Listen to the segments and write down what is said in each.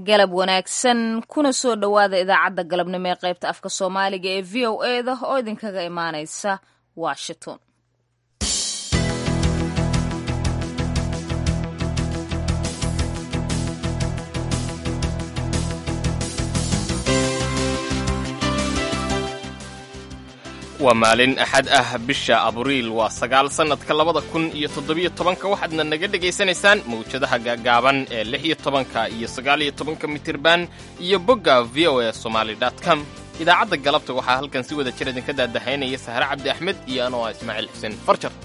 galab wanaagsan kuna soo dhowaada idaacadda galabnimo ee qaybta afka soomaaliga ee v o e da oo idinkaga imaanaysa washington waa maalin axad ah bisha abriil waa sagaal sannadka labada kun iyo toddobiyo tobanka waxaadna naga dhegaysanaysaan mawjadaha gaagaaban ee lix iyo tobanka iyo sagaaliyo tobanka mitirban iyo bogga v o e somaali com idaacadda galabta waxaa halkan si wada jir idinka daadahaynaya sahre cabdi axmed iyo anoo ah ismaaciil xuseen farjar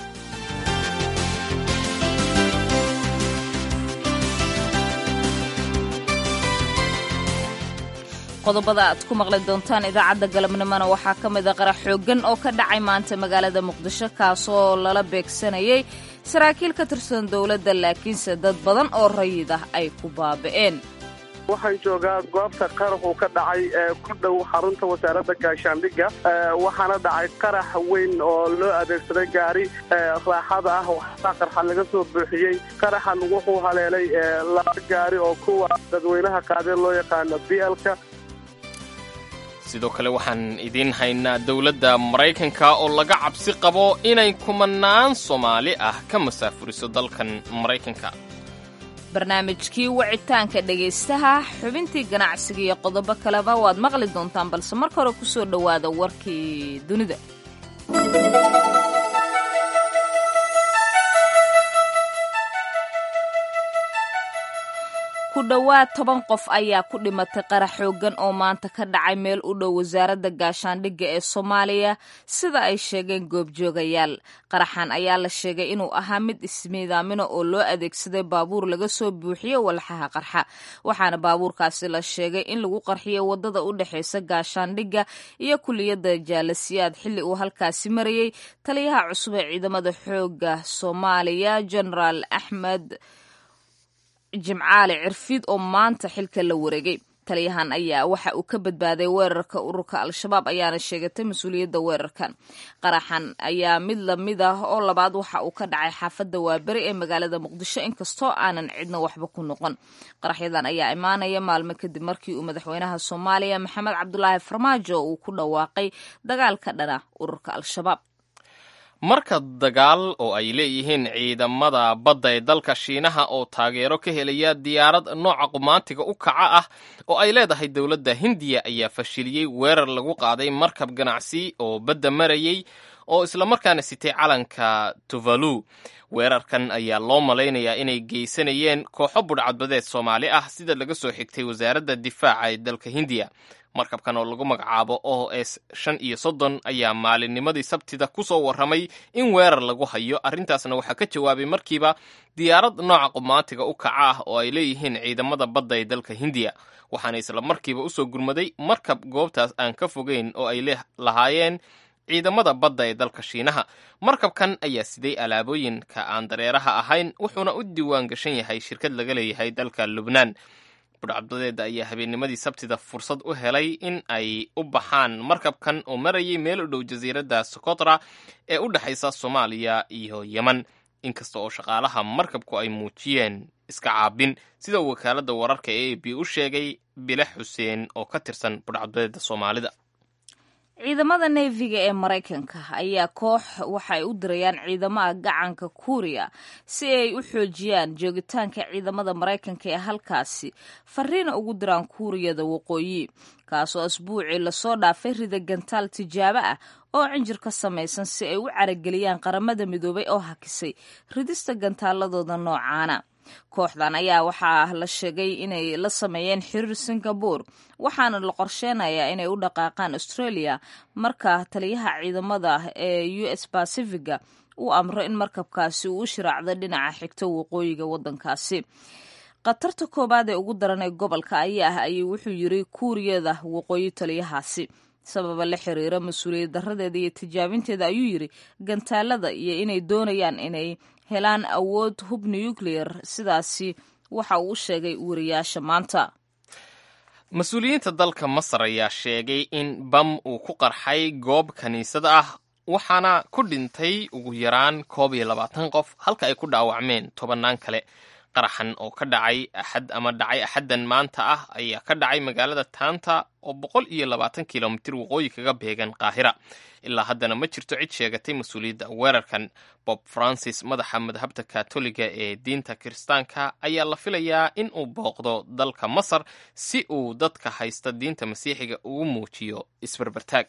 qodobada aad ku maqli doontaan idaacadda galabnimona waxaa ka mid a qarax xooggan oo ka dhacay maanta magaalada muqdisho kaasoo lala beegsanayay saraakiil ka tirsan dowladda laakiinse dad badan oo rayid ah ay ku baaba'een waxaan joogaa goobta qarax uu ka dhacay ee ku dhow xarunta wasaaradda gaashaandhigga waxaana dhacay qarax weyn oo loo adeegsaday gaari raaxada ah waxaa qarxa laga soo buuxiyey qaraxan wuxuu haleelay laba gaari oo kuwa dadweynaha qaadeen loo yaqaano b lka sidoo kale waxaan idiin haynaa dowladda maraykanka oo laga cabsi qabo inay kumanaan soomaali ah ka masaafuriso dalkan maraykanka barnaamijkii wicitaanka dhegaystaha xubintii ganacsiga iyo qodobo kaleba waad maqli doontaan balse marka hore ku soo dhowaada warkii dunida ku dhowaad toban qof ayaa ku dhimatay qarax xooggan oo maanta ka dhacay meel u dhow wasaaradda gaashaandhigga ee soomaaliya sida ay sheegeen goobjoogayaal qaraxan ayaa la sheegay inuu ahaa mid ismiidaamina oo loo adeegsaday baabuur laga soo buuxiyo walxaha qarxa waxaana baabuurkaasi la sheegay in lagu qarxiyay waddada u dhexaysa gaashaandhigga iyo kuliyadda jaalasiyaad xilli uu halkaasi marayey taliyaha cusub ee ciidamada xoogga soomaaliya genaraal axmed jimcaale cirfiid oo maanta xilka la wareegay taliyahan ayaa waxa uu ka badbaaday weerarka ururka al-shabaab ayaana sheegatay mas-uuliyadda weerarkan qaraxan ayaa mid lamid ah oo labaad waxa uu ka dhacay xaafadda waaberi ee magaalada muqdisho inkastoo aanan cidna waxba ku noqon qaraxyadan ayaa imaanaya maalmo kadib markii uu madaxweynaha soomaaliya maxamed cabdulaahi farmaajo uu ku dhawaaqay dagaal ka dhana ururka al-shabaab marka dagaal oo ay leeyihiin ciidamada badda ee dalka shiinaha oo taageero ka helaya diyaarad nooca qumaantiga u kaca ah oo ay leedahay dowladda hindiya ayaa fashiliyey weerar lagu qaaday markab ganacsi oo badda marayey oo islamarkaana sitay calanka tuvalu weerarkan ayaa loo malaynayaa inay geysanayeen kooxo budhcadbadeed soomaali ah sida laga soo xigtay wasaaradda difaaca ee dalka hindiya markabkan oo lagu magacaabo o s shan iyo soddon ayaa maalinnimadii sabtida ku soo warramay in weerar lagu hayo arrintaasna waxaa ka jawaabay markiiba diyaarad nooca qumaantiga u kaca ah oo ay leeyihiin ciidamada badda ee dalka hindiya waxaana isla markiiba usoo gurmaday markab goobtaas aan ka fogeyn oo ay lahaayeen ciidamada badda ee dalka shiinaha markabkan ayaa siday alaabooyinka aan dareeraha ahayn wuxuuna u diiwaan gashan yahay shirkad laga leeyahay dalka lubnaan budhcadbadeeda ayaa habeennimadii sabtida fursad u helay in ay u baxaan markabkan oo marayay meel u dhow jasiiradda sokotra ee u dhexaysa soomaaliya iyo yeman inkasta oo shaqaalaha markabku ay muujiyeen iska caabin sida uu wakaaladda wararka ee a b u sheegay bile xuseen oo ka tirsan budhcadbadeeda soomaalida ciidamada neefiga ee maraykanka ayaa koox waxa ay u dirayaan ciidamaha gacanka kuuriya si ay u xoojiyaan joogitaanka ciidamada maraykanka ee halkaasi fariina ugu diraan kuuriyada waqooyi kaasoo asbuucii lasoo dhaafay rida gantaal tijaabo ah oo cinjir ka samaysan si ay u carageliyaan qaramada midoobay oo hakisay ridista gantaaladooda noocaana kooxdan ayaa waxaa la sheegay inay la sameeyeen xiriir singabore waxaana la qorsheenayaa inay u dhaqaaqaan australia marka taliyaha ciidamada ee u s bacifiga uu amro in markabkaasi uu u shiraacdo dhinaca xigto waqooyiga waddankaasi khatarta koowaad ee ugu daran ee gobolka ayaa ah ayuu wuxuu yiri kuuriyada waqooyi taliyahaasi sababa la xiriira mas-uuliyad daradeeda iyo tijaabinteeda ayuu yiri gantaalada iyo inay doonayaan inay helaan awood hub nuclear sidaasi waxa uu u sheegay wariyaasha maanta mas-uuliyiinta dalka masar ayaa sheegay in bam uu ku qarxay goob kiniisad ah waxaana ku dhintay ugu yaraan koob iyo labaatan qof halka ay ku dhaawacmeen tobannaan kale qaraxan oo ka dhacay axad ama dhacay axaddan maanta ah ayaa ka dhacay magaalada taanta oo boqol iyo labaatan kilomitir waqooyi kaga beegan qaahira ilaa haddana ma jirto cid sheegatay mas-uuliyadda weerarkan bob francis madaxa madhabta katoliga ee diinta kiristaanka ayaa la filayaa in uu booqdo dalka masar si uu dadka haysta diinta masiixiga ugu muujiyo isbarbartaag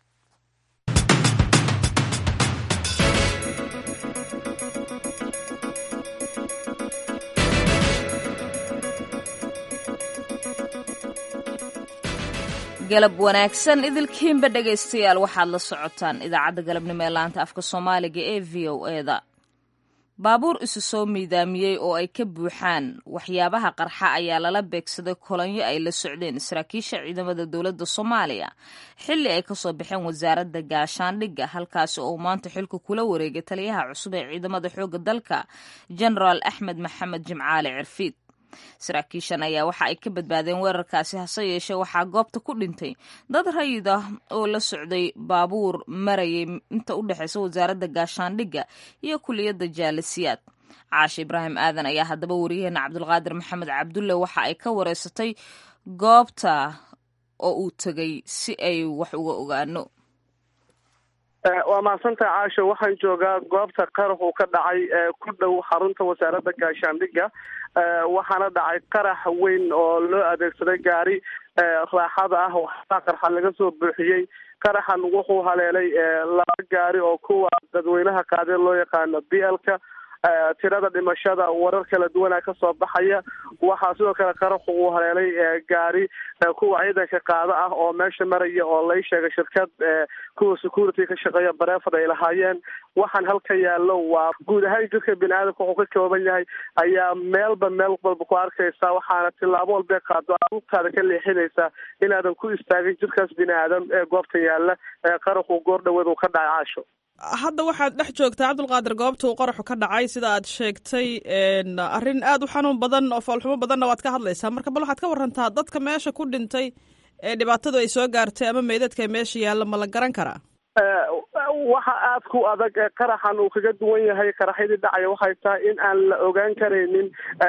galab wanaagsan idilkiinba dhegaystayaal waxaad la socotaan idaacadda galabnimo ee laanta afka soomaaliga ee v o eda baabuur isu soo miidaamiyey oo ay ka buuxaan waxyaabaha qarxa ayaa lala beegsaday kolonyo ay la socdeen saraakiisha ciidamada dowladda soomaaliya xilli ay kasoo baxeen wasaaradda gaashaandhigga halkaasi oo maanta xilka kula wareegay taliyaha cusub ee ciidamada xoogga dalka genaraal axmed maxamed jimcaale cirfiid saraakiishan ayaa waxa ay ka badbaadeen weerarkaasi hase yeeshee waxaa goobta ku dhintay dad rayid ah oo la socday baabuur marayay inta u dhexeysa wasaaradda gaashaandhigga iyo kuliyadda jaalisiyaad caashe ibraahim aadan ayaa haddaba wariyaheena cabdulqaadir maxamed cabdulle waxa ay ka wareysatay goobta oo uu tegay si ay wax uga ogaano waa mahadsantaha caasho waxaan joogaa goobta qarax uu ka dhacay ku dhow xarunta wasaaradda gaashaandhigga waxaana dhacay qarax weyn oo loo adeegsaday gaari raaxada ah waxaa qarxa laga soo buuxiyey qaraxan wuxuu haleelay laba gaari oo kuwa dadweynaha qaadee loo yaqaano b lka tirada dhimashada warar kala duwana kasoo baxaya waxaa sidoo kale qaraxu uu haleelay gaari kuwa ciidanka qaado ah oo meesha maraya oo lay sheegay shirkad kuwa security ka shaqeeya bareefad ay lahaayeen waxaan halka yaallo waa guud ahaan jirka bini aadamka wuxuu ka kooban yahay ayaa meelba meel walba ku arkaysa waxaana tilaabo walbee qaado augtaada ka leexinaysa inaadan ku istaagin jirkaas bini aadam ee goobta yaalla ee qaraxu goor dhaweed uu ka dhacay caasho hadda waxaad dhex joogtaa cabdulqaadir goobta uu qaraxu ka dhacay sida aad sheegtay arrin aada u xanuun badan oo foolxumo badanna waad ka hadlaysaa marka bal waxaad ka warantaa dadka meesha ku dhintay ee dhibaatadu ay soo gaartay ama meydadka meesha yaalla ma la garan karaa waxa aada ku adag qaraxan uu kaga duwan yahay qaraxyadii dhacaya waxay tahay in aan la ogaan karaynin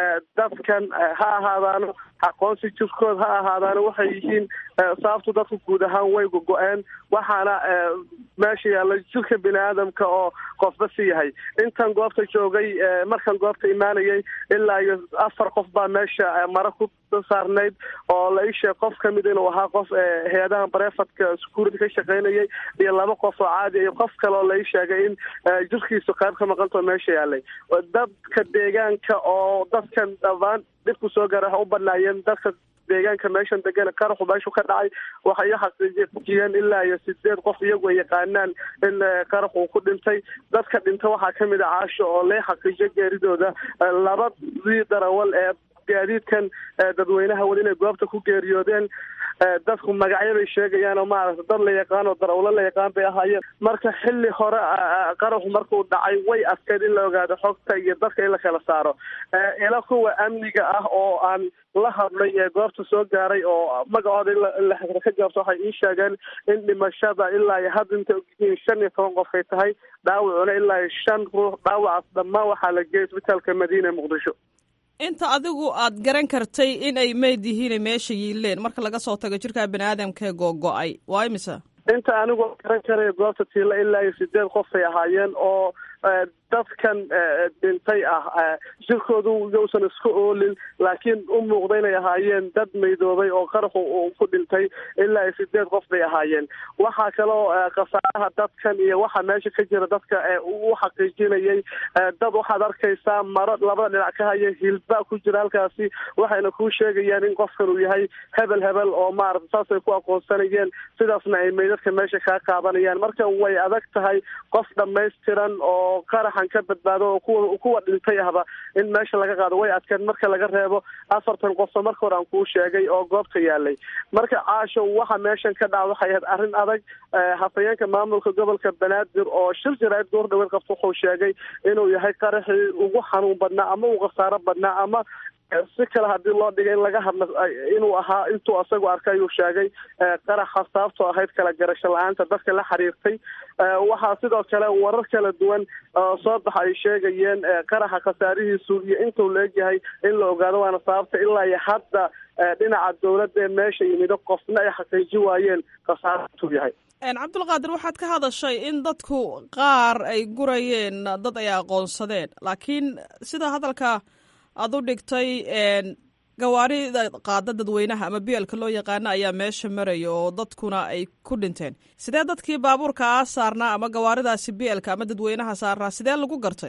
dadkan ha ahaadaano aqoonsi jirkood ha ahaadaano waxay yihiin sababtu dadku guud ahaan way gogo-een waxaana meesha yaalla jirka bini aadamka oo qofba si yahay intan goobta joogay markan goobta imaanayay ilaa iyo afar qof baa meesha mara ku saarnayd oo la ii sheeg qof kamid inuu ahaa qof hay-adaha bareefadka security ka shaqeynayay iyo laba qof oo caadi iyo qof kale oo la ii sheegay in jirkiisu qayb ka maqantao meesha yaalay dadka deegaanka oo dadkan dhammaan dhibku soo gaara waxa u badnaayeen dadka deegaanka meeshan degan qaraxu meeshu ka dhacay waxay u xaqiijiyeen ilaa iyo sideed qof iyagu ay yaqaanaan in qarax uu ku dhintay dadka dhinta waxaa kamid a caasho oo lee xaqiijiyo geeridooda labadii darawal ee gaadiidkan dadweynaha weli inay goobta ku geeriyoodeen dadku magacyo bay sheegayaan oo maaragta dad la yaqaan oo darawlo la yaqaan bay ahaayeen marka xilli hore qaraxu markuu dhacay way adkeyd in la ogaado xogta iyo dadka in la kala saaro ila kuwa amniga ah oo aan la hadlay ee goobta soo gaaray oo magacooda in la ka jaabto waxay ii sheegeen in dhimashada ilaa iyo hadda inta ogyihiin shan iyo toban qof ay tahay dhaawacuna ilaa iyo shan ruux dhaawacaas dhammaan waxaa la geeyay isbitaalka madiina ee muqdisho inta adigu aad garan kartay in ay meyd yihiin meesha yiileen marka laga soo tago jirka bini aadamkae googo-ay waa imisa inta anigoo garan karaya goobta tiila ilaa iyo sideed qof ay ahaayeen oo dadkan dhintay ah jirkoodu yowsan iska oolin laakiin u muuqda inay ahaayeen dad maydoobay oo qaraxu uu ku dhintay ilaa iyo sideed qof bay ahaayeen waxaa kaloo khasaaraha dadkan iyo waxa meesha ka jira dadka u xaqiijinayay dad waxaad arkaysaa maro labada dhinac ka haya hilba ku jira halkaasi waxayna kuu sheegayaan in qofkan uu yahay hebel hebel oo maarata saasay ku aqoonsanayeen sidaasna ay meydadka meesha kaa qaadanayaan marka way adag tahay qof dhammaystiran oo qaraxan ka badbaado oo kuwa kuwa dhintay ahba in meesha laga qaado way adkeen marka laga reebo afartan qofba marka hore aan kuu sheegay oo goobta yaalay marka caasho waxa meeshan ka dhaca waxay ahayd arrin adag hafayeenka maamulka gobolka banaadir oo shir jaraa'id goor dhaweed qabta wuxuu sheegay inuu yahay qaraxii ugu xanuun badnaa ama ugu khasaaro badnaa ama si kale haddii loo dhigay in laga hadla inuu ahaa intuu isagu arkay ayuu sheegay qaraxa sababtoo ahayd kala garasho la-aanta dadka la xiriirtay waxaa sidoo kale warar kala duwan soo baxa ay sheegayeen qaraxa khasaarihiisu iyo intuu laegyahay in la ogaado waana sababta ilaa iyo hadda dhinaca dowladda ee meesha yimido qofna ay xaqiiji waayeen khasaartuu yahay cabdulqaadir waxaad ka hadashay in dadku qaar ay gurayeen dad ay aqoonsadeen laakiin sida hadalka aada u dhigtay gawaarida qaada dadweynaha ama bielka loo yaqaano ayaa meesha maraya oo dadkuna ay ku dhinteen sidee dadkii baabuurka a saarnaa ama gawaaridaasi bielka ama dadweynaha saarnaa sidee lagu gartay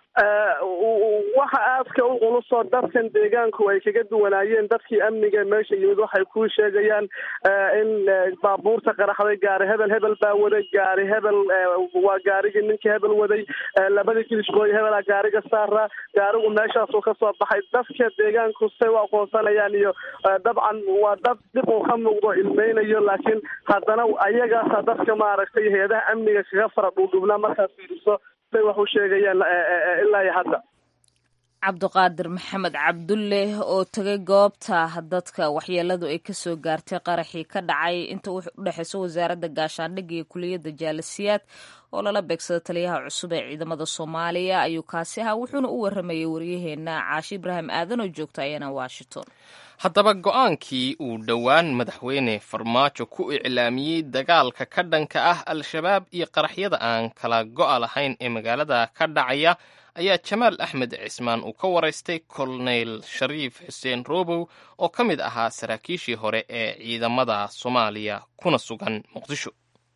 waxa aadka u culusoo dadkan deegaanku ay kaga duwanaayeen dadkii amniga meesha yimid waxay ku sheegayaan in baabuurta qaraxday gaari hebel hebel baa waday gaari hebel waa gaarigii ninkii hebel waday labadii kilishbooy hebela gaariga saara gaarigu meeshaasuu kasoo baxay dadka deegaanku say u aqoonsanayaan iyo dabcan waa dad dib uu ka muuqdo ilmeynayo laakiin haddana ayagaasa dadka maaragtay hay-adaha amniga kaga fara dhuudhubnaa markaad fiiriso say wax u sheegayaan ilaa iyo hadda cabdiqaadir maxamed cabdulle oo tegay goobta dadka waxyeeladu ay kasoo gaartay qaraxii ka dhacay inta u dhexeyso wasaaradda gaashaandhigga iyo kuliyadda jaalasiyaad oo lala beegsada taliyaha cusub ee ciidamada soomaaliya ayuu kaasi ahaa wuxuuna u waramayay waryaheena caashi ibraahim aadan oo joogta ayana washington haddaba go-aankii uu dhowaan madaxweyne farmaajo ku iclaamiyey dagaalka ka dhanka ah al-shabaab iyo qaraxyada aan kala go-a lahayn ee magaalada ka dhacaya ayaa jamaal axmed cismaan uu ka waraystay kolonel shariif xuseen robow oo ka mid ahaa saraakiishii hore ee ciidamada soomaaliya kuna sugan muqdisho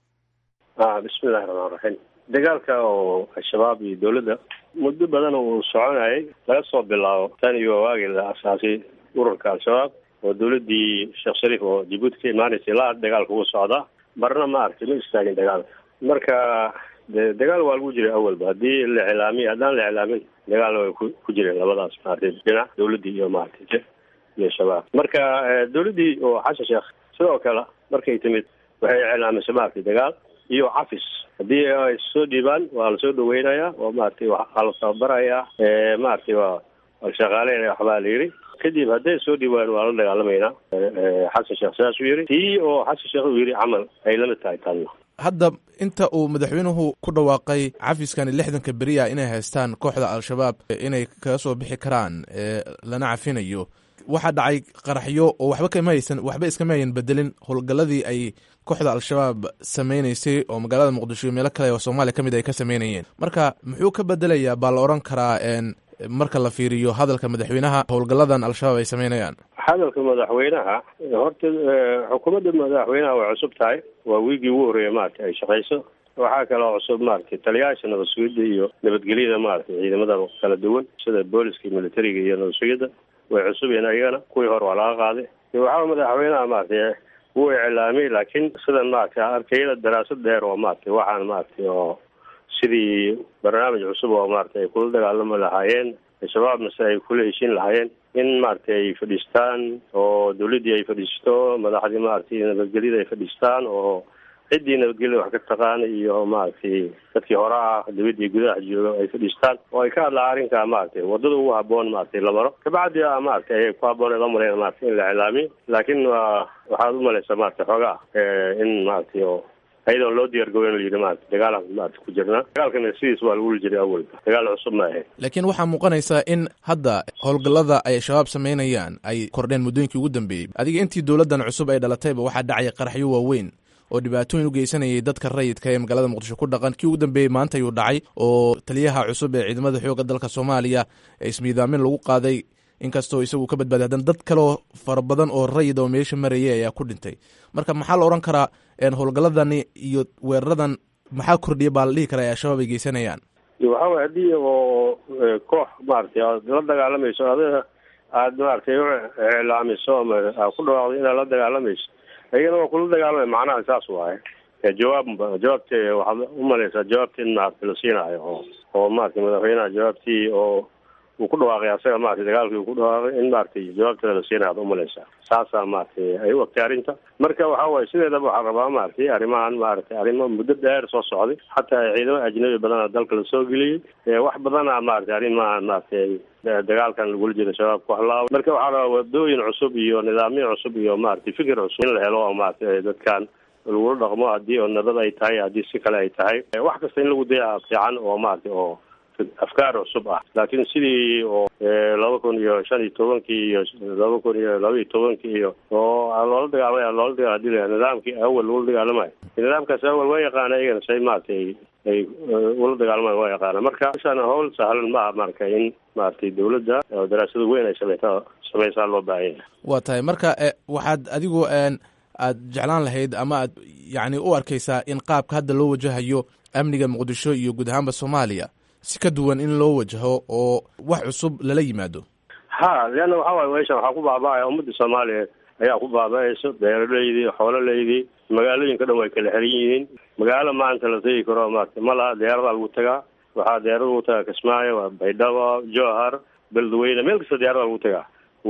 bismillahi raxmaan raxiim dagaalka oo al-shabaab iyo dowladda muddo badan uu soconayay laga soo bilaabo tan iyo waagii la asaasay ururka al-shabaab oo dowladdii sheekh shariif oo jabuuti ka imaanaysay ilaa dagaalka ugu socdaa marna ma aragtay ma istaagin dagaalka marka de dagaal waa lagu jiray awalba haddii la iclaamiy haddaan la iclaamin dagaalna way ku jireen labadaas maaragtay dhinac dowladdii iyo maaragtay iyo shabaab marka dowladdii oo xasan sheekh sidoo kale markay timid waxay iclaamisay maaragtay dagaal iyo cafis haddii ay soo dhiibaan waa lasoo dhaweynayaa oo maaragtay waa la tababarayaa maaragtay waa waa shaqaaleynaya waxbaa la yidhi kadib hadday soo dhiibaan waa la dagaalamaynaa xasan sheekh sidaasuu yidhi tii oo xasan sheekh uu yidhi camal ay lamid tahay tanna hadda inta uu madaxweynuhu ku dhawaaqay cafiskani lixdanka beriya inay haystaan kooxda al-shabaab inay kaga soo bixi karaan lana cafinayo waxaa dhacay qaraxyo oo waxba kama haysan waxba iskama hayan bedelin howlgalladii ay kooxda al-shabaab sameynaysay oo magaalada muqdisho iyo meelo kale oo soomaaliya ka mid ay ka sameynayeen marka muxuu ka bedelayaa baa la odhan karaa marka la fiiriyo hadalka madaxweynaha howlgalladan al-shabaab ay sameynayaan hadalka madaxweynaha horta xukuumadda madaxweynaha way cusub tahay waa wiigii ugu horreeya maaragtay ay shaqayso waxaa kaloo cusub maaragtay taliyayaasha nabad sugidda iyo nabadgelyada maaragtay ciidamada kala duwan sida booliska iyo militariga iyo nabad sugidda way cusub yihiin ayagana kuwii hore waa laga qaaday waxaa madaxweynaha maaragtay wuu iclaamiyey laakiin sidan maaragtay arkayada daraasad dheer oo maaragtay waxaan maaragtay oo sidii barnaamij cusub oo maaragtay ay kula dagaalami lahaayeen al-shabaab mase ay kula heshiin lahaayeen in maaragtay ay fadhiistaan oo dawladdii ay fadhiisto madaxdii maaragtay nabadgelyada ay fadhiistaan oo ciddii nabadgelyada wax ka taqaana iyo maaragtay dadkii hore ah dawladdii gudaha jooga ay fadhiistaan oo ay ka hadlaan arrinkaa maaragtay waddada ugu haboon maaragtay la maro kabacdi a maaragtay ayay ku haboon la mareen maaragtay in la iclaamiyo laakiin waa waxaad u malaysaa maaragtay xoogaa in maaragtay oo ayadoon loo diyaargaboyn la yidhi maarata dagaalaan maarata ku jirnaa dagaalkana sidiis waa lagu jiray awalba dagaal cusub ma ahayn laakiin waxaa muuqanaysaa in hadda howlgallada ay shabaab samaynayaan ay kordheen muddooyinkii ugu dambeeyey adiga intii dowladdan cusub ay dhalatayba waxaa dhacay qaraxyo waaweyn oo dhibaatooyin u geysanayay dadka rayidka ee magaalada muqdisho ku dhaqan kii ugu dambeeyey maanta ayuu dhacay oo taliyaha cusub ee ciidamada xoogga dalka soomaaliya ee ismiidaamin lagu qaaday inkastoo isagu ka badbaaday haddana dad kaleo fara badan oo rayid oo meesha marayay ayaa ku dhintay marka maxaa la odhan karaa howlgalladani iyo weeraradan maxaa kordhiya baa la dhihi karaa ee al-shabaab ay geysanayaan waxa way haddii oo koox maaragtay aad la dagaalamayso adiga aada maaragtay u iclaamiso ama aad ku dhawaaqdo inaad la dagaalamayso ayagana waa kula dagaalamay macnaha saas waaye jawaab jawaabte waxaad umalaysaa jawaabtii in maaragtay la siinaayo oo oo maaragtay madaxweynaha jawaabtii oo uu ku dhawaaqay asaga maratay dagaalkii uu ku dhawaaqay in maratay jawaabteeda la siinaad umalaysaa saasaa maratay ay u ogtay arrinta marka waxa waaye sideedaba waxaa rabaa maratay arrimahan maratay arrimo muddo dheer soo socday xataa ciidamo ajnabi badana dalka lasoo geliyey wax badana maratay arrimahan maratay dagaalkan lagula jiro shabaabka waxlaa marka waxaa rabaa wadooyin cusub iyo nidaamyo cusub iyo maratay fikir cusub in la helo oo maratay dadkan lagula dhaqmo haddii oo nabad ay tahay haddii si kale ay tahay wax kasta in lagu daya fiican oo maratay oo afkaar cusub ah laakiin sidii oo laba kun iyo shan iyo tobankii iyo laba kun iyo laba iyo tobankii iyo oo loola dagaalamay loola daga hadii la nidaamkii awal lagula dagaalamayo nidaamkaas awal waa yaqaana iyagana say maratay ay ula dagaalamayo waa yaqaana marka meshaan hawl sahlan maaha marka in maratay dawladda oo daraasada weyn ay sameyta sameysaa loo baahan yahay waa tahay marka waxaad adigu aad jeclaan lahayd ama aad yacni u arkaysaa in qaabka hadda loo wajahayo amniga muqdisho iyo guud ahaanba soomaaliya si ka duwan in loo wajaho oo wax cusub lala yimaado ha leanna waxa waaye meeshan waxaa ku baaba'aya ummadda soomaaliyeed ayaa ku baaba'ayso beeraleydii xoololeydii magaalooyinka dhan way kala xiran yihiin magaalo maanta la tegi karo maarata ma laha diyaaradaa lagu tagaa waxaa diyaarada lagu tagaa kismaayo waa baydhabo jowhar beledweyne meel kasta diyaarada lagu tagaa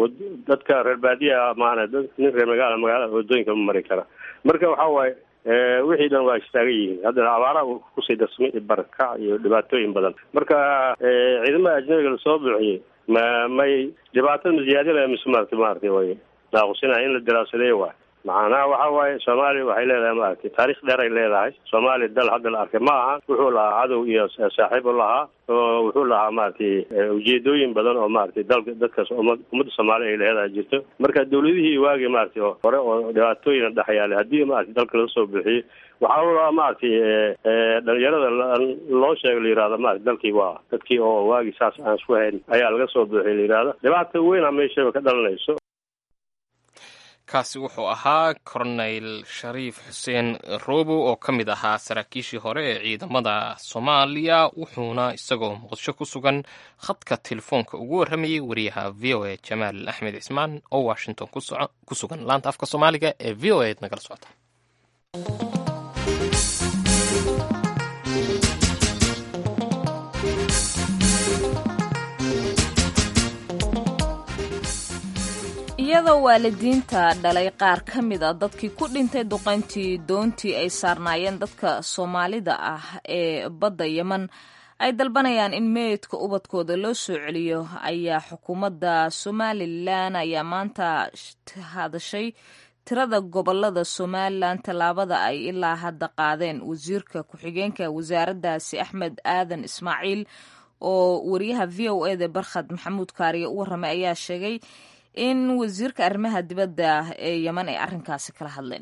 dadka reer baadiya maana nin reer magaala magaalada wadooyinka ma mari kara marka waxa waaye wixii dhan waa istaagan yihiin haddana abaara kusii darsamay barakac iyo dhibaatooyin badan marka ciidamada ajnabiga lasoo buuxiyey ma may dhibaatada ma ziyaadinaya mise maarata maarata way naaqusinaha in la daraasadeeyo waay macnaha waxa waaye soomaaliya waxay leedahay maaragtay taarikh dheer ay leedahay soomaaliya dal hadda la arkay ma aha wuxuu lahaa cadow iyo saaxiib u lahaa oo wuxuu lahaa maaragtay ujeedooyin badan oo maaragtay dalka dadkaas ummad ummadda soomaaliya ay leedahay jirto marka dawladihii waagii maaragtay oo hore oo dhibaatooyin dhex yaalay haddii maaragtay dalka laga soo buuxiyey waxaa ulaa maaragtay dhalinyarada loo sheega la yihahda maarata dalkii waa dadkii oo waagii saas aan isku hayn ayaa laga soo buuxiyay la yihahda dhibaata weyna meeshaba ka dhalanayso kaasi wuxuu ahaa korneyl shariif xuseen robo oo ka mid ahaa saraakiishii hore ee ciidamada soomaaliya wuxuuna isagoo muqdisho ku sugan khadka telefoonka ugu warramayay wariyaha v o a jamaal axmed cismaan oo washington ku sugan laanta afka soomaaliga ee v o a d nagala socota iyadoo waalidiinta dhalay qaar ka mid a dadkii ku dhintay duqayntii doontii ay saarnaayeen dadka soomaalida ah ee badda yeman ay dalbanayaan in meydka ubadkooda loo soo celiyo ayaa xukuumadda somalilan ayaa maanta hadashay tirada gobolada somalilan tallaabada ay ilaa hadda qaadeen wasiirka ku-xigeenka wasaaraddaasi axmed aadan ismaaciil oo wariyaha v o eda barkhad maxamuud kaariye u warramay ayaa sheegay in wasiirka arrimaha dibadda ee yeman ay arrinkaasi kala hadleen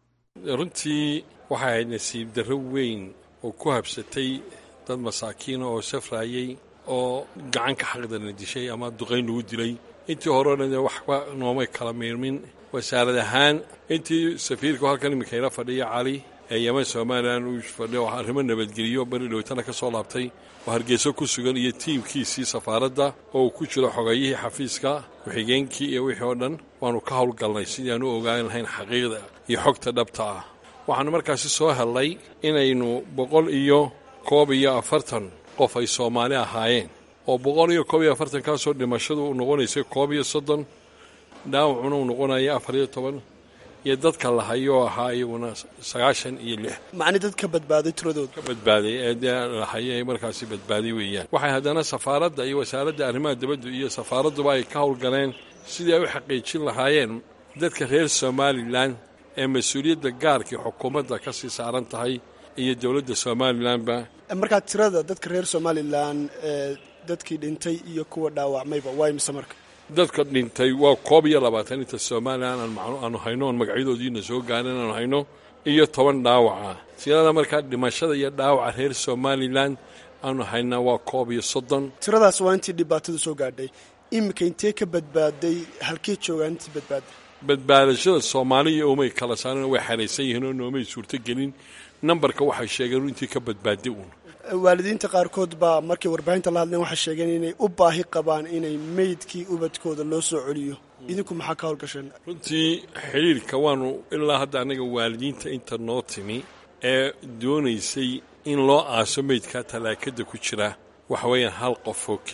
runtii waxay ahayd nasiib darro weyn oo ku habsatay dad masaakiina oo safraayey oo gacan ka xaqdana dishay ama duqayn lagu dilay intii horena dee waxba noomay kala miirmin wasaarad ahaan intii safiirku halkan iminka ila fadhiya cali ee yeman somalilan uu fadhiyo arrimo nabadgeliyo bari dhowtana ka soo laabtay oo hargeyso ku sugan iyo tiimkiisii safaaradda oo uu ku jiro xogayihii xafiiska ku-xigeenkii iyo wixii oo dhan waannu ka howlgalnay sidii aan u ogaan lahayn xaqiiqda iyo xogta dhabta ah waxaannu markaasi soo hellay inaynu boqol iyo koob iyo afartan qof ay soomaali ahaayeen oo boqol iyo koob iyo afartankaasoo dhimashadu u noqonaysay koob iyo soddon dhaawacuna uu noqonaya afar iyo toban iyo dadka lahayoo ahaa iyaguna sagaashan iyo lix macni dad ka badbaaday tiradooda ka badbaaday ee dee lahaye ay markaasi badbaaday weeyaan waxay haddana safaaradda iyo wasaaradda arrimaha dibaddu iyo safaaradduba ay ka howlgaleen sidii ay u xaqiijin lahaayeen dadka reer somalilan ee mas-uuliyadda gaarkii xukuumadda ka sii saaran tahay iyo dowladda somalilanba markaa tirada dadka reer somalilan ee dadkii dhintay iyo kuwa dhaawacmayba waa imise marka dadka dhintay waa koob iyo labaatan inta somalilan aanu hayno oon magacyadoodiina soo gaarin aanu hayno iyo toban dhaawaca tirada markaa dhimashada iyo dhaawaca reer somalilan aanu haynaa waa koob iyo soddon tiradaas waa intii dhibaatadu soo gaadhay iminka intee ka badbaaday halkee joogaan intii badbaaday badbaadashada soomaaliya umay kala saareen way xaraysan yihiin oo noomay suurtogelin nambarka waxay sheegeen intii ka badbaaday uun waalidiinta qaarkood baa markay warbaahinta la hadleen waxay sheegeen inay u baahi qabaan inay meydkii ubadkooda loo soo celiyo idinku maxaa ka howlgasheen runtii xidhiirka waanu ilaa hadda annaga waalidiinta inta noo timi ee doonaysay in loo aaso meydkaa talaakada ku jira waxa weeyaan hal qof oo keliya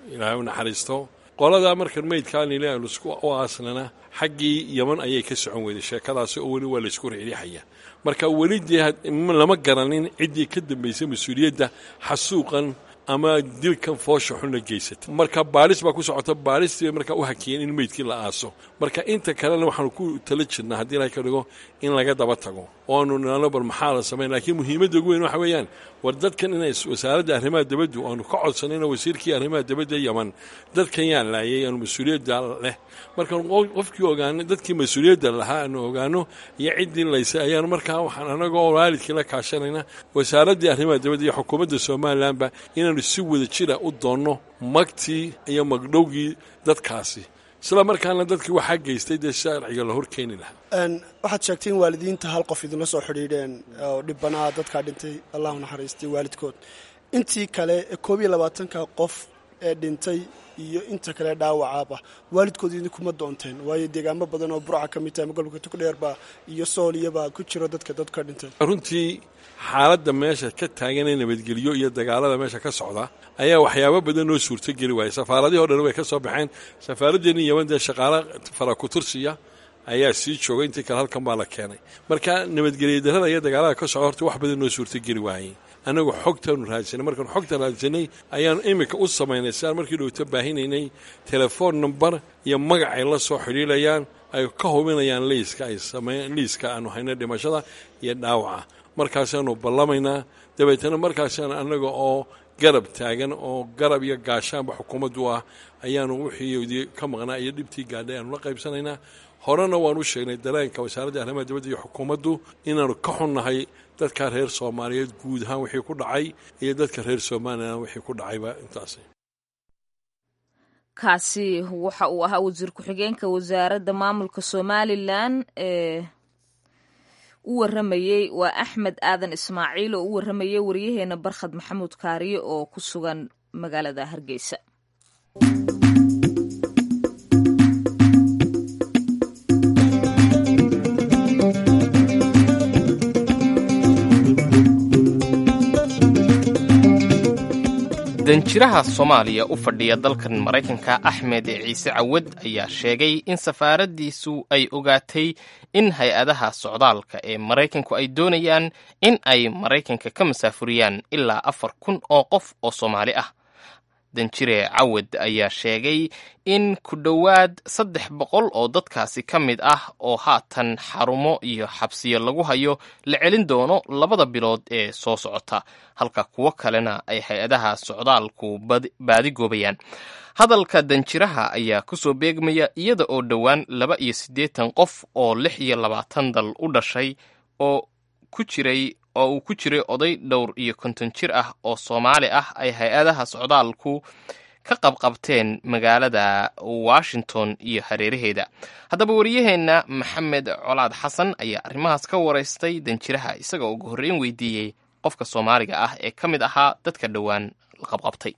ilaahay u naxariisto qoladaa markan meydkaan ile aynu isku u aaslana xaggii yeman ayay ka socon weyday sheekadaasi oo weli waa laysku riixriixaya marka weli dee lama garanin ciddii ka dambaysay mas-uuliyadda xasuuqan ama dilkan foosha xun la geysata marka baalis baa ku socota baalistii bay markaa u hakiyeen in meydkii la aaso marka inta kalena waxaanu ku tala jirnaa haddii ilahay ka dhigo in laga daba tago oanu nano bal maxaa la samayn laakiin muhiimadda ugu weyn waxa weeyaan war dadkan inay wasaaradda arrimaha dibaddu aanu ka codsanayno wasiirkii arrimaha dibadda yaman dadkan yaa laayay aanu mas-uuliyadda leh markaan qofkii ogaano dadkii mas-uuliyadda lahaa aanu ogaano iyo ciddii laysay ayaanu markaa waxaan anagoo waalidkii la kaashanayna wasaaraddii arrimaha dibadda iyo xukuumadda somalilanba inaanu si wada jira u doonno magtii iyo magdhowgii dadkaasi isla markaana dadkii waxaa geystay dee sharciga la hor keeni lahaa waxaad sheegtay in waalidiinta hal qof idinla soo xidhiidheen oo dhibanaha dadkaa dhintay allahu naxariistay waalidkood intii kale koob iyo labaatanka qof ee dhintay iyo inta kale dhaawacaaba waalidkood idinkuma doonteen waayo deegaamo badan oo burca ka mid tahay magolka tugdheerba iyo sooliyaba ku jiro dadka dadka dhintay runtii xaaladda meesha ka taaganee nabadgelyo iyo dagaalada meesha ka socda ayaa waxyaabo badan noo suurtogeli waayay safaaradihii o dhan way ka soo baxeen safaaraddeeni yaman dee shaqaalo farakutursiya ayaa sii joogay intii kale halkan baa la keenay marka nabadgelya darada iyo dagaalada ka socda horta wax badan noo suurtogeli waayey annagu xogtaanu raadsanay markaan xogta raadsanay ayaanu iminka u samaynay sidaan markii dhowto baahinaynay telefoon number iyo magac ay la soo xidhiilayaan ay ka hubinayaan liiska ay sameyn liiska aanu hayna dhimashada iyo dhaawaca markaasaanu ballamaynaa dabeetana markaasaan annaga oo garab taagan oo garab iyo gaashaanba xukuumaddu ah ayaanu wixii ka maqnaa iyo dhibtii gaadhay aanu la qaybsanaynaa horena waan u sheegnay dareenka wasaaradda arrimaha dibadda iyo xukuumaddu inaanu ka xunnahay dadka reer soomaaliyeed guud ahaan wixii ku dhacay iyo dadka reer somalilan wixii ku dhacayba intaas kaasi waxa uu ahaa wasiir ku-xigeenka wasaaradda maamulka somalilan ee u waramayey waa axmed aadan ismaaciil oo u waramayey waryaheena barkhad maxamuud kaariye oo ku sugan magaalada hargeysa danjiraha soomaaliya u fadhiya dalkan maraykanka axmed ciise cawad ayaa sheegay in safaaraddiisu ay ogaatay in hay-adaha socdaalka ee maraykanku ay doonayaan in ay maraykanka ka masaafuriyaan ilaa afar kun oo qof oo soomaali ah danjire cawad ayaa sheegay in ku dhowaad saddex boqol oo dadkaasi ka mid ah oo haatan xarumo iyo xabsiyo lagu hayo la celin doono labada bilood ee soo socota halka kuwo kalena ay hay-adaha socdaalku baadigoobayaan hadalka danjiraha ayaa kusoo beegmaya iyada oo dhowaan laba iyo siddeetan qof oo lix iyo labaatan dal u dhashay oo ku jiray oo uu ku jiray oday dhowr iyo konton jir ah oo soomaali ah ay hay-adaha socdaalku ka qabqabteen magaalada washington iyo hareeraheeda haddaba wariyaheenna maxamed colaad xasan ayaa arrimahaas ka waraystay danjiraha isagoo ugu horreyn weydiiyey qofka soomaaliga ah ee ka mid ahaa dadka dhowaan la qabqabtay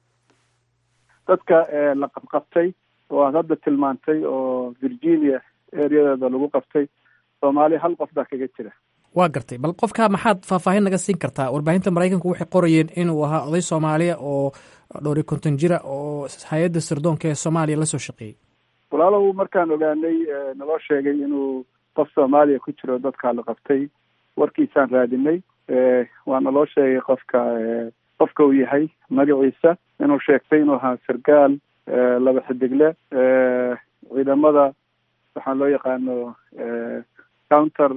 dadka la qabqabtay oo aad hadda tilmaantay oo virginia ereyadeeda lagu qabtay soomaaliya hal qof baa kaga jira waa gartay bal qofka maxaad faahfaahin naga siin kartaa warbaahinta maraykanku waxay qorayeen inuu ahaa oday soomaaliya oo dhowri konton jira oo hay-adda sirdoonka ee soomaaliya la soo shaqeeyey walaalow markaan ogaanay naloo sheegay inuu qof soomaaliya ku jiro dadkaa la qabtay warkiisaan raadinay waa naloo sheegay qofka qofka uu yahay magaciisa inuu sheegtay inuu ahaa sargaal laba xidigle ciidamada waxaa loo yaqaano counter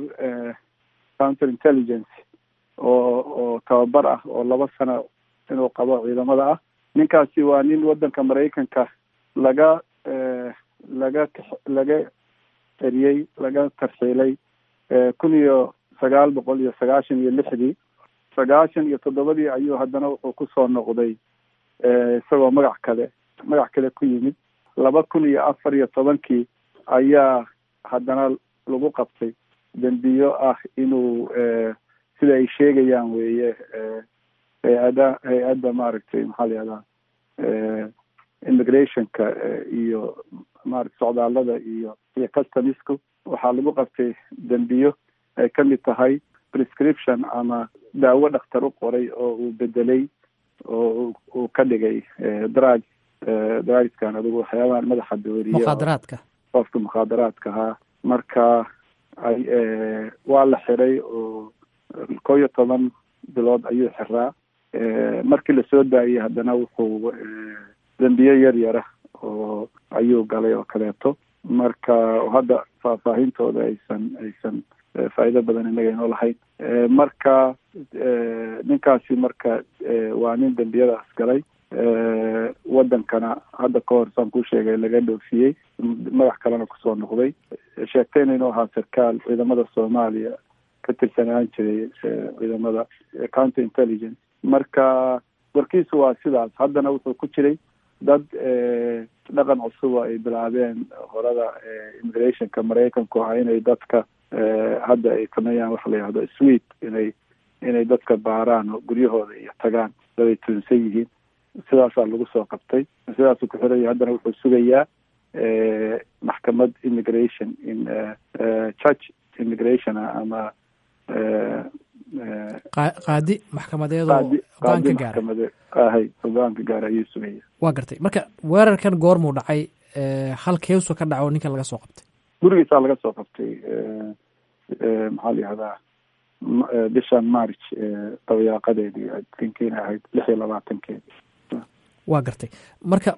counter intelligence oo oo tababar ah oo laba sano inuu qabo ciidamada ah ninkaasi waa nin waddanka maraykanka laga laga laga eriyey laga tarxiilay kun iyo sagaal boqol iyo sagaashan iyo lixdii sagaashan iyo toddobadii ayuu haddana wuxuu kusoo noqday isagoo magac kale magac kale ku yimid laba kun iyo afar iyo tobankii ayaa haddana lagu qabtay dembiyo ah inuu sida ay sheegayaan weeye hay-ada hay-adda maaragtay maxaa la yihahdaa immigrationka iyo maarata socdaalada iyo iyo customisku waxaa lagu qabtay dembiyo ay ka mid tahay prescription ama daawo dhakhtar u qoray oo uu bedelay oo uu ka dhigay drug dariskan adigu waxyaabahan madaxa dooriya mukhaadaraadka qofka mukhaadaraadka ahaa marka ay waa la xiray oo kow iyo toban bilood ayuu xiraa markii lasoo daayey haddana wuxuu dembiye yar yara oo ayuu galay oo kaleeto marka hadda faahfaahintooda aysan aysan faa'iido badan inaga inoo lahayn marka ninkaasi marka waa nin dembiyadaas galay wadankana hadda ka hor saan kuu sheegay laga dhoofiyey magax kalena kusoo noqday sheegtayna inuu ahaa sarkaal ciidamada soomaaliya ka tirsanaan jiray ciidamada counter intelligence marka warkiisu waa sidaas haddana wuxuu ku jiray dad dhaqan cusuba ay bilaabeen horada immigrationka maraykanku ah inay dadka hadda ay sameeyaan waxa la yihahdo swet inay inay dadka baaraan oo guryahooda iyo tagaan dad ay tuunsan yihiin sidaasaa lagu soo qabtay sidaasuu ku xiraya haddana wuxuu sugayaa maxkamad immigration in church immigration ama qaadi maxkamadeedoo go-aan ka gaara ahay go-aanka gaara ayuu sugaya waa gartay marka weerarkan goormuu dhacay halkeesu ka dhaco ninkan laga soo qabtay gurigiisaa laga soo qabtay maxaa la yihahdaa bishan march dabayaaqadeedii tinkiina ahayd lix iyo labaatankeedii waa gartay marka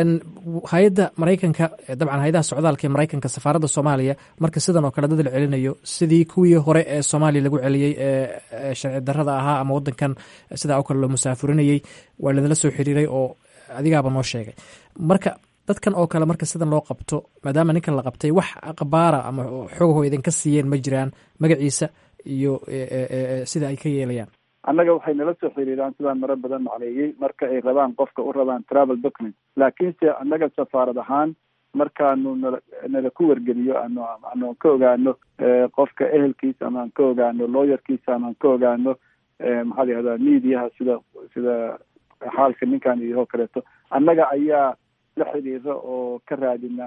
hay-adda maraykanka dabcan hay-adaha socdaalka ee maraykanka safaaradda soomaaliya marka sidan oo kale dad la celinayo sidii kuwii hore ee soomaaliya lagu celiyey ee sharci darrada ahaa ama wadankan sidaa oo kale loo musaafurinayey waa ladala soo xiriiray oo adigaaba noo sheegay marka dadkan oo kale marka sidan loo qabto maadaama ninkan la qabtay wax aqbaara ama xogaho idinka siiyeen ma jiraan magaciisa iyo sida ay ka yeelayaan annaga waxay nala soo xiriiraan sidaan maro badan macneeyey marka ay rabaan qofka u rabaan travel document laakiinse annaga safaarad ahaan markaanu nala nala ku wargeliyo ano anoan ka ogaano qofka ehelkiisa ama aan ka ogaano lawyerkiisa ama aan ka ogaano maxaa la yihahdaa mediaha sida sida xaalka ninkan iyo oo kaleeto annaga ayaa la xiriira oo ka raadina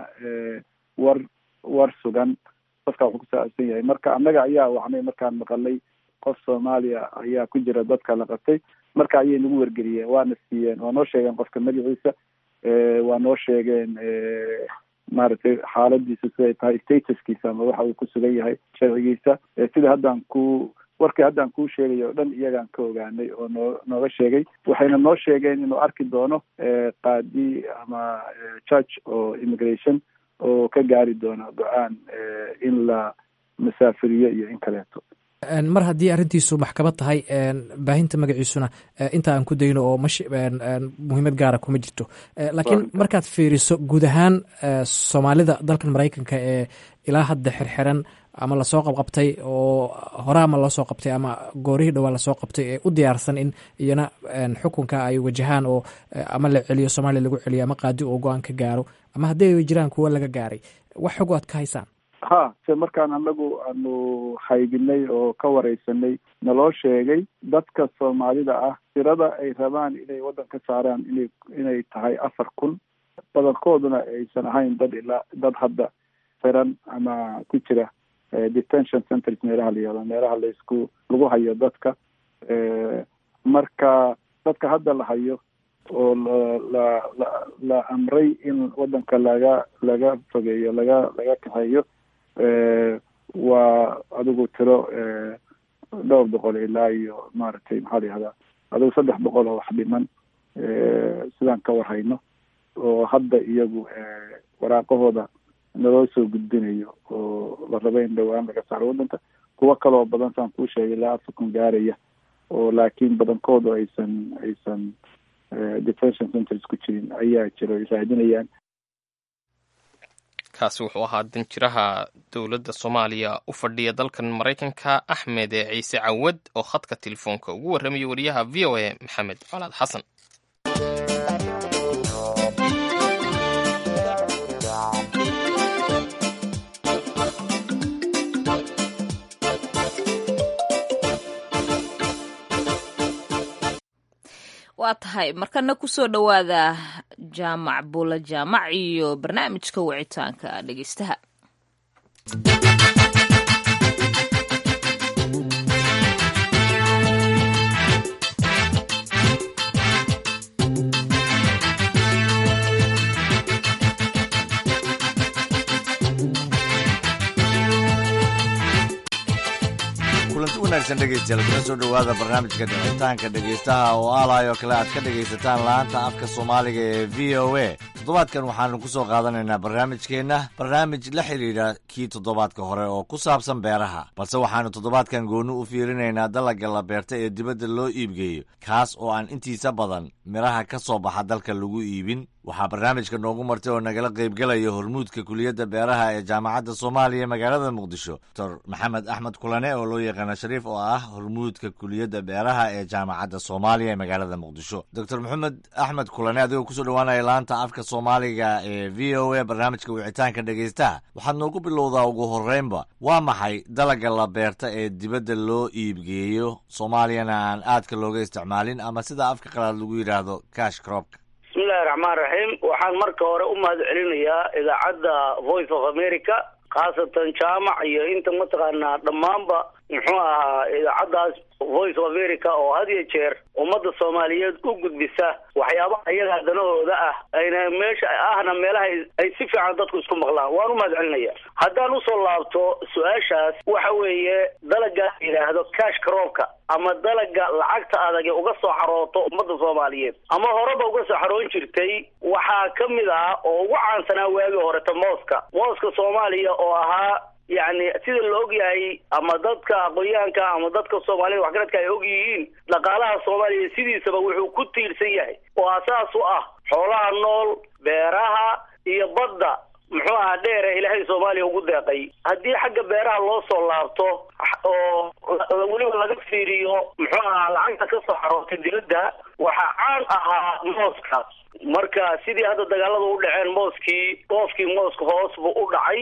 war war sugan qofka wuxuu kusaabsan yahay marka annaga ayaa wacnay markaan maqalay qof soomaaliya ayaa ku jira dadka la qabtay marka ayay nagu wargeliyeen waana siiyeen waa noo sheegeen qofka magaciisa waa noo sheegeen maaragtay xaaladiisa siday tahay statuskiisa ama waxa uu ku sugan yahay sharcigiisa sida haddaan ku warkii haddaan kuu sheegay oo dhan iyagaan ka ogaanay oo noo nooga sheegay waxayna noo sheegeen inuu arki doono qaadi ama church oo immigration oo ka gaari doono go-aan in la masaafiriyo iyo in kaleeto mar haddii arrintiisu maxkamad tahay baahinta magaciisuna inta aan ku dayno oo mash muhiimad gaara kuma jirto laakiin markaad fiiriso guud ahaan soomaalida dalkan maraykanka ee ilaa hadda xirxiran ama lasoo qabqabtay oo hore ama loosoo qabtay ama goorihii dhowaa lasoo qabtay ee u diyaarsan in iyana xukunka ay wajahaan oo ama la celiyo soomaaliya lagu celiyo ama qaadi oo go-aan ka gaaro ama haddii ay jiraan kuwo laga gaaray wax xog aad ka haysaan ha se markaan anagu aanu haydinay oo ka wareysanay naloo sheegay dadka soomaalida ah tirada ay rabaan inay waddan ka saaraan inay inay tahay afar kun badankooduna aysan ahayn dad ilaa dad hadda xiran ama ku jira detention centers meelaha la yihahdo meelaha laisku lagu hayo dadka marka dadka hadda la hayo oo la la la la amray in waddanka laga laga fogeeyo laga laga kaxeeyo waa adigu tiro dhowr boqol ilaa iyo maaragtay maxaa la yihahdaa adigu saddex boqol oo wax dhiman sidaan ka warhayno oo hadda iyagu waraaqahooda naloo soo gudbinayo oo la rabo in dhowaan laga saaro waddanka kuwo kaloo badan saan kuu sheegay ilaa afar gaaraya oo laakiin badankoodu aysan aysan detention centers ku jirin ayaa jiro ay raadinayaan kaasi wuxuu ahaa danjiraha dowladda soomaaliya u fadhiya dalkan maraykanka axmed ciise cawad oo khadka telefoonka ugu warramaya wariyaha v o a maxamed colaad xasan waa tahay markana kusoo dhowaada jaamac buula jaamac iyo barnaamijka wicitaanka dhegeystaha wanaagsan dhegeystayaal kuna soo dhowaada barnaamijka dhicitaanka dhegeystaha oo aalaayoo kale aad ka dhegaysataan laanta afka soomaaliga ee v o a toddobaadkan waxaanu ku soo qaadanaynaa barnaamijkeenna barnaamij la xidhiidha kii toddobaadka hore oo ku saabsan beeraha balse waxaanu toddobaadkan gooni u fiirinaynaa dalagga la beerta ee dibadda loo iibgeeyo kaas oo aan intiisa badan midhaha ka soo baxa dalka lagu iibin waxaa barnaamijka noogu martay oo nagala qaybgelaya hormuudka kuliyadda beeraha ee jaamacadda soomaaliya magaalada muqdisho doctor maxamed axmed kulane oo loo yaqaana shariif oo ah hormuudka kuliyadda beeraha ee jaamacadda soomaaliya ee magaalada muqdisho doctor maxamed axmed kulane adigoo kusoo dhowaanaya laanta afka soomaaliga ee v o a barnaamijka wicitaanka dhegeystaha waxaad noogu bilowdaa ugu horreynba waa maxay dalagga la beerta ee dibadda loo iibgeeyo soomaaliyana aan aadka looga isticmaalin ama sida afka qalaad lagu yidhaahdo cash cropka bismillahi raxmaan raxiim waxaan marka hore u mahad celinayaa idaacadda voice of america khaasatan jaamac iyo inta mataqaanaa dhammaanba muxuu ahaa idaacaddaas voice of america oo had iyo jeer ummadda soomaaliyeed u gudbisa waxyaabaha iyaga danahooda ah ayna meesha ahna meelaha ay si fiican dadku isku maqlaan waan u mahad celinaya haddaan usoo laabto su-aashaas waxa weeye dalaga yidhaahdo cash croopka ama dalaga lacagta adag ee uga soo xarooto ummadda soomaaliyeed ama horeba uga soo xaroon jirtay waxaa ka mid ah oo ugu caansanaa waagii horeta mooska mooska soomaaliya oo ahaa yacni sida la og yahay ama dadka aqoonyahanka ama dadka soomaalida waxgaradka ay og yihiin dhaqaalaha soomaaliya sidiisaba wuxuu ku tiirsan yahay oo asaas u ah xoolaha nool beeraha iyo badda muxuu ahaa dheere ilaahay soomaaliya ugu deeqay haddii xagga beeraha loo soo laabto oo weliba laga fiiriyo muxuu ahaa lacagta ka soo xaroortay dibadda waxaa caan ahaa mooska marka sidii hadda dagaalada u dhaceen mooskii dhoofkii mooska hoos buu u dhacay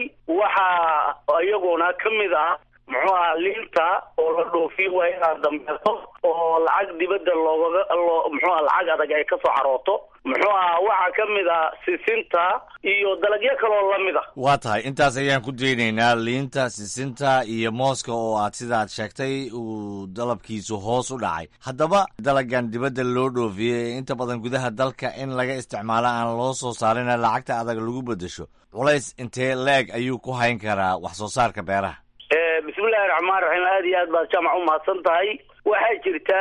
waxaa iyaguna ka mid ah muxuu ahaa liinta oo la dhoofiyo waa inaad dambeeto oo lacag dibadda loogaga loo muxuu aha lacag adag ay ka soo xarooto muxuu ahaa waxaa ka mid ah sisinta iyo dalagyo kaloo lamid a waa tahay intaas ayaan ku daynaynaa liinta sisinta iyo mooska oo aad sidaad sheegtay uu dalabkiisu hoos u dhacay haddaba dalagan dibadda loo dhoofiyey ee inta badan gudaha dalka in laga isticmaalo aan loo soo saarina lacagta adag lagu beddesho culays intee leeg ayuu ku hayn karaa wax soo saarka beeraha bismillahi raxmaan raxiim aada iyo aad baad jaamac u mahadsan tahay waxaa jirta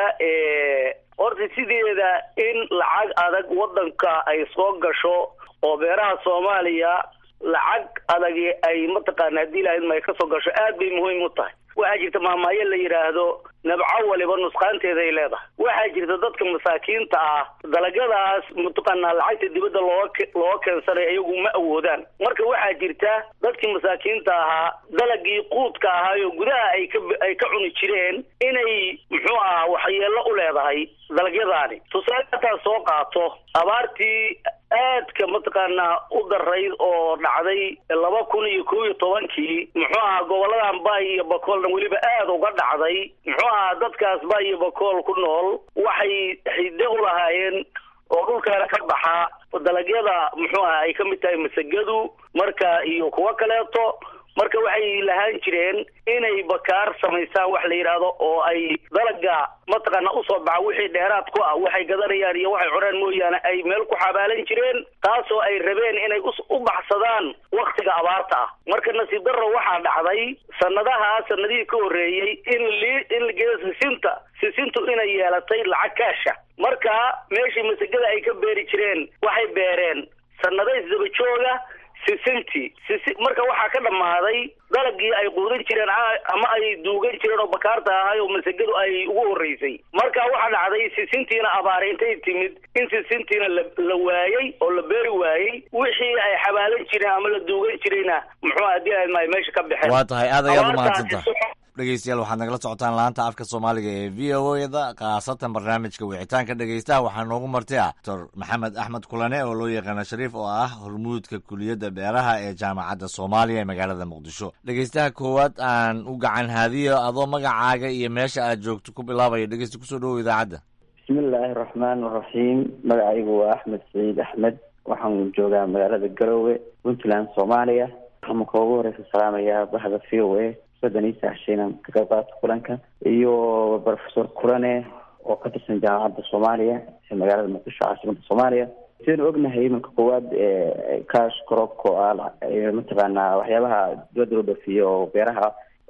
horta sideeda in lacag adag waddanka ay soo gasho oo beeraha soomaaliya lacag adagi ay mataqaana haddii lahayd ma ay ka soo gasho aad bay muhiim u tahay waxaa jirta maamaayo la yidhaahdo nabco waliba nusqaanteeda ay leedahay waxaa jirta dadka masaakiinta ah dalagyadaas mataqaanaa lacagta dibadda looga looga keensanay iyagu ma awoodaan marka waxaa jirta dadkii masaakiinta ahaa dalagii quudka ahaayo gudaha ay ka ay ka cuni jireen inay muxuu ahaa waxyeello u leedahay dalagyadaani tusaale hataa soo qaato abaartii aadka mataqaanaa u darayd oo dhacday laba kun iyo kow iyo tobankii muxuu ahaa goboladan bay iyo bakoolna weliba aada uga dhacday muxuu ahaa dadkaas bay iyo bakool ku nool waxay xidde u lahaayeen oo dhulkaana ka baxa dalagyada muxuu aha ay ka mid tahay masagadu marka iyo kuwo kaleeto marka waxay lahaan jireen inay bakaar samaystaan wax la yidhaahdo oo ay dalaga mataqaana usoo baxa wixii dheeraad ku ah waxay gadanayaan iyo waxay cunaan mooyaane ay meel ku xabaalan jireen taasoo ay rabeen inay u baxsadaan waktiga abaarta ah marka nasiib darro waxaa dhacday sanadaha sanadihii ka horreeyey in li in la geeyo sisinta sisintu inay yeelatay lacag kaasha marka meeshii masagada ay ka beeri jireen waxay beereen sanado isdaba jooga sisintii sisi marka waxaa ka dhammaaday dalagii ay quudan jireen ama ay duugan jireen oo bakaarta ahay oo masagadu ay ugu horreysay marka waxaa dhacday sisintiina abaare intay timid in sisintiina la la waayey oo la beeri waayey wixii ay xabaalan jireen ama la duugan jirayna muxuu haddii ahayd ma ay meesha ka baxeen waa tahay aad ayaad umahadsantaha dhegeystayaal waxaad nagala socotaan laanta afka soomaaliga ee v o eda khaasatan barnaamijka wicitaanka dhegeystaha waxaa noogu martay ah doctor maxamed axmed kulane oo loo yaqaano shariif oo ah hormuudka kuliyadda beeraha ee jaamacadda soomaaliya ee magaalada muqdisho dhegeystaha koowaad aan u gacan haadiyo adoo magacaaga iyo meesha aad joogto ku bilaabaya dhegeysta kusoo dhowow idaacadda bismillaahi raxmaan raxiim magacaygu waa axmed saciid axmed waxaan joogaa magaalada garowe puntland soomaaliya waxaan marka ugu horeysa salaamayaa bahda v o a sodan iyo saxshiinan ka qayb qaata kulanka iyo professor kurane oo ka tirsan jaamacadda soomaaliya ee magaalada muqdisho caasimada soomaaliya sidaynu ognahay imanka koowaad cash crop oo ah mataqaanaa waxyaabaha dibadda loo dhoofiyo oo beeraha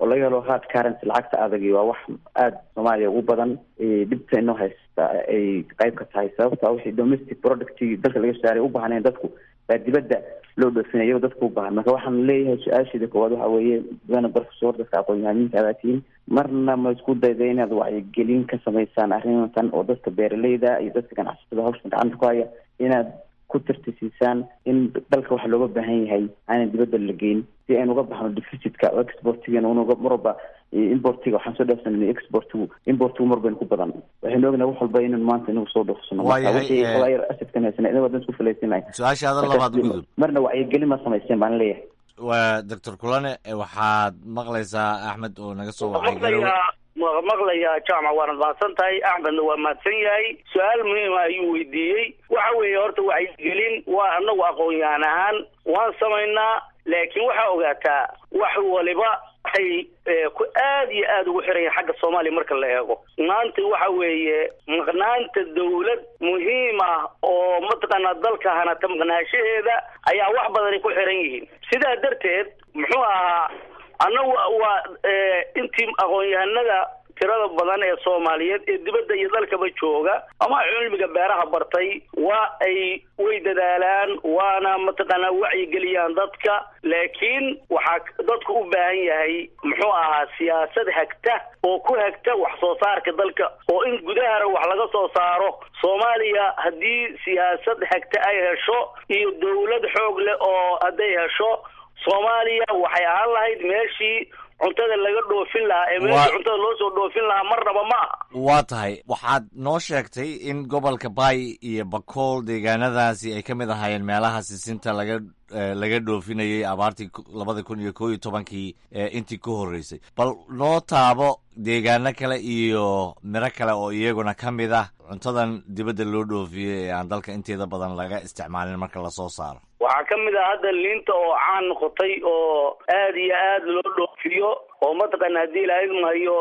oo laga helo hard currency lacagta adagi waa wax aada soomaaliya ugu badan dhibta inoo haysta ay qayb ka tahay sababta wixii domestic producti dalka laga saaray u baahneen dadku baa dibadda loo dhoofinaya iyagoo dadka u baahan marka waxaan leeyahay su-aasheeda koowaad waxa weeye mudane professor dadka aqoon-yahamiinka adaa tihiin marna ma isku dayda inaad wacyigelin ka samaysaan arrintan oo dadka beeraleyda iyo dadka ganacsatada hawshan gacanta ku haya inaad ku tirtisiisaan in dalka waxa looga baahan yahay aanan dibadda la geyn si aynu uga baxno deficitka oo exportigan unuga marwalba importiga waxaan soo dhaafsanay exportigu importigu mar baynu ku badan waxaynu ognahay wax walba inaynu maanta inagu soo dhoofsano wixii xogaayar asidkan haysana inaga wadan isku falaysinay su-aashaada labaad gudub marna wacyigelin ma samayseen baan leeyahay waa doctor kulane waxaad maqlaysaa axmed oo naga soo wacay garowe maqlayaa jaamac waanad mahadsan tahay axmedna waa mahadsan yahay su-aal muhiima ayuu weydiiyey waxa weeye horta wacyigelin waa anagu aqoon-yahan ahaan waan samaynaa laakiin waxaa ogaataa wax waliba waxay ku aad iyo aada ugu xiran yahay xagga soomaaliya marka la eego maanta waxa weeye maqnaanta dawlad muhiim ah oo mataqaanaa dalka hanata maqnaashaheeda ayaa wax badan ay ku xiran yihiin sidaa darteed muxuu ahaa annagu waa intii aqoon-yahanada tirada badan ee soomaaliyeed ee dibadda iyo dalkaba jooga ama cilmiga beeraha bartay waa ay way dadaalaan waana mataqaanaa wacyigeliyaan dadka laakiin waxaa dadku u baahan yahay muxuu ahaa siyaasad hagta oo ku hagta wax soo saarka dalka oo in gudahana wax laga soo saaro soomaaliya haddii siyaasad hagta ay hesho iyo dawlad xoog leh oo hadday hesho soomaaliya waxay ahaan lahayd meeshii cuntada laga dhoofin lahaa ee meeshii cuntada loo soo dhoofin lahaa marnaba ma aha waa tahay waxaad noo sheegtay in gobolka bay iyo bakool deegaanadaasi ay ka mid ahaayeen meelaha sisinta laga laga dhoofinayay abaartii labada kun iyo koo iyo tobankii intii ka horreysay bal noo taabo deegaano kale iyo miro kale oo iyaguna ka mid ah cuntadan dibadda loo dhoofiyey ee aan dalka inteeda badan laga isticmaalin marka lasoo saaro waxaa ka mid ah hadda liinta oo caan noqotay oo aad iyo aad loo dhoofiyo oo mataqaana haddii ilahayd mahayo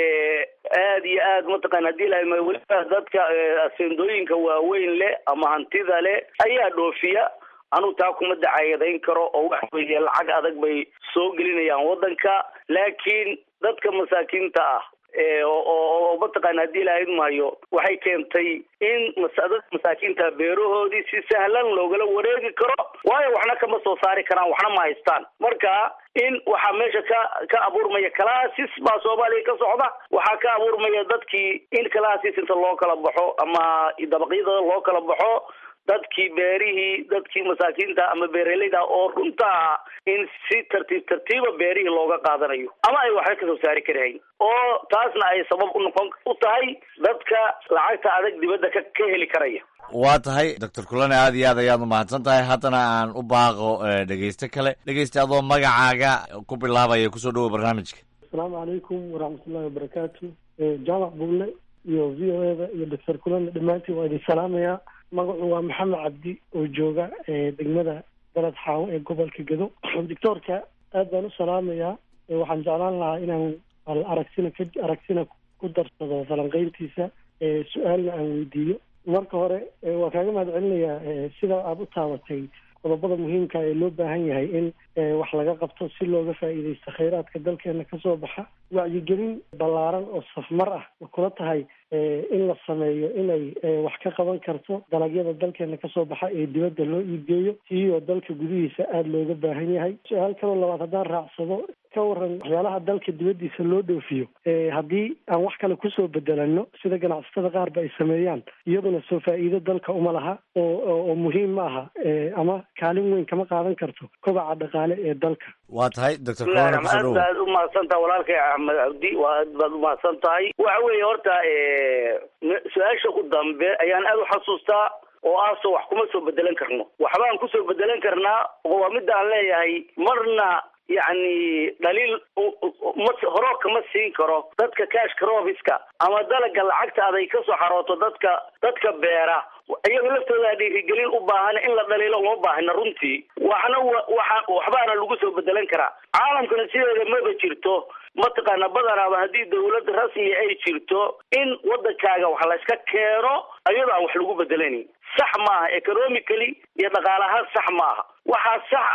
aad iyo aad mataqana hadii ilahayd mahayo weliba dadka aseendooyinka waaweyn leh ama hantida leh ayaa dhoofiya anugu taa kuma dacayadayn karo oo waxa weeye lacag adag bay soo gelinayaan waddanka laakiin dadka masaakiinta ah oo mataqaana haddii ilahayd mahayo waxay keentay in dadka masaakiinta beerahoodii si sahlan loogala wareegi karo waayo waxna kama soo saari karaan waxna ma haystaan marka in waxaa meesha ka ka abuurmaya calaasis baa soomaaliya ka socda waxaa ka abuurmaya dadkii in calaasis inta loo kala baxo ama dabaqyada loo kala baxo dadkii beerihii dadkii masaakiinta ama beeraleyda oo runtaa in si tartiib tartiiba beerihii looga qaadanayo ama ay waxba kasoo saari karahayn oo taasna ay sabab u noqon u tahay dadka lacagta adag dibadda ka ka heli karaya waa tahay doctor kulane aad iyo aad ayaad umahadsan tahay haddana aan u baaqo dhegeyste kale dhegeyste adoo magacaaga ku bilaabaya kusoo dhawo barnaamijka asalaamu calaykum waraxmatullahi wabarakaatu jaamac bulle iyo v o eda iyo doctor kulane dhammaantiin waa idin salaamayaa magacu waa maxamed cabdi oo jooga degmada dalad xaawo ee gobolka gedo doctoorka aad baan u salaamayaa waxaan jeclaan lahaa inaan aragsina ka aragsina ku darsado falanqeyntiisa su-aalna aan weydiiyo marka hore waa kaaga mahad celinayaa sida aada u taabatay qodobada muhiimka ee loo baahan yahay in wax laga qabto si looga faa'iidaysto khayraadka dalkeena kasoo baxa wacyigelin ballaaran oo safmar ah ma kula tahay in la sameeyo inay wax ka qaban karto dalagyada dalkeena kasoo baxa ee dibadda loo iibgeeyo iyoo dalka gudihiisa aada looga baahan yahay su-aal kaloo labaad haddaan raacsado ka waran waxyaalaha dalka dibaddiisa loo dhoofiyo haddii aan wax kale kusoo bedelano sida ganacsatada qaarba ay sameeyaan iyaduna soo faa'iido dalka uma laha oo oo muhiim ma aha ama kaalin weyn kama qaadan karto kobaca dhaqaale ee dalka waa tahay doctor aad baad umahadsan tahay walaalkay axmed cabdi waa aad baad umahadsan tahay waxa weeye horta su-aasha u dambe ayaan aada u xasuustaa oo aasoo wax kuma soo bedelan karno waxbaan kusoo bedelan karnaa oo waa midda aan leeyahay marna yacni dhaliil ma horo kama siin karo dadka cash crofiska ama dalaga lacagta aday kasoo xarooto dadka dadka beera iyaga laftooda dhiirigelin u baahan in la dhaliilo uma baahna runtii waxna waxa waxbaana lagu soo bedelan karaa caalamkana sideeda maba jirto mataqaana badanaaba haddii dawlad rasmi ay jirto in wadankaaga wax layska keeno iyadoo aan wax lagu bedelanin sax maaha economically iyo dhaqaalahaan sax maaha waxaa sax ah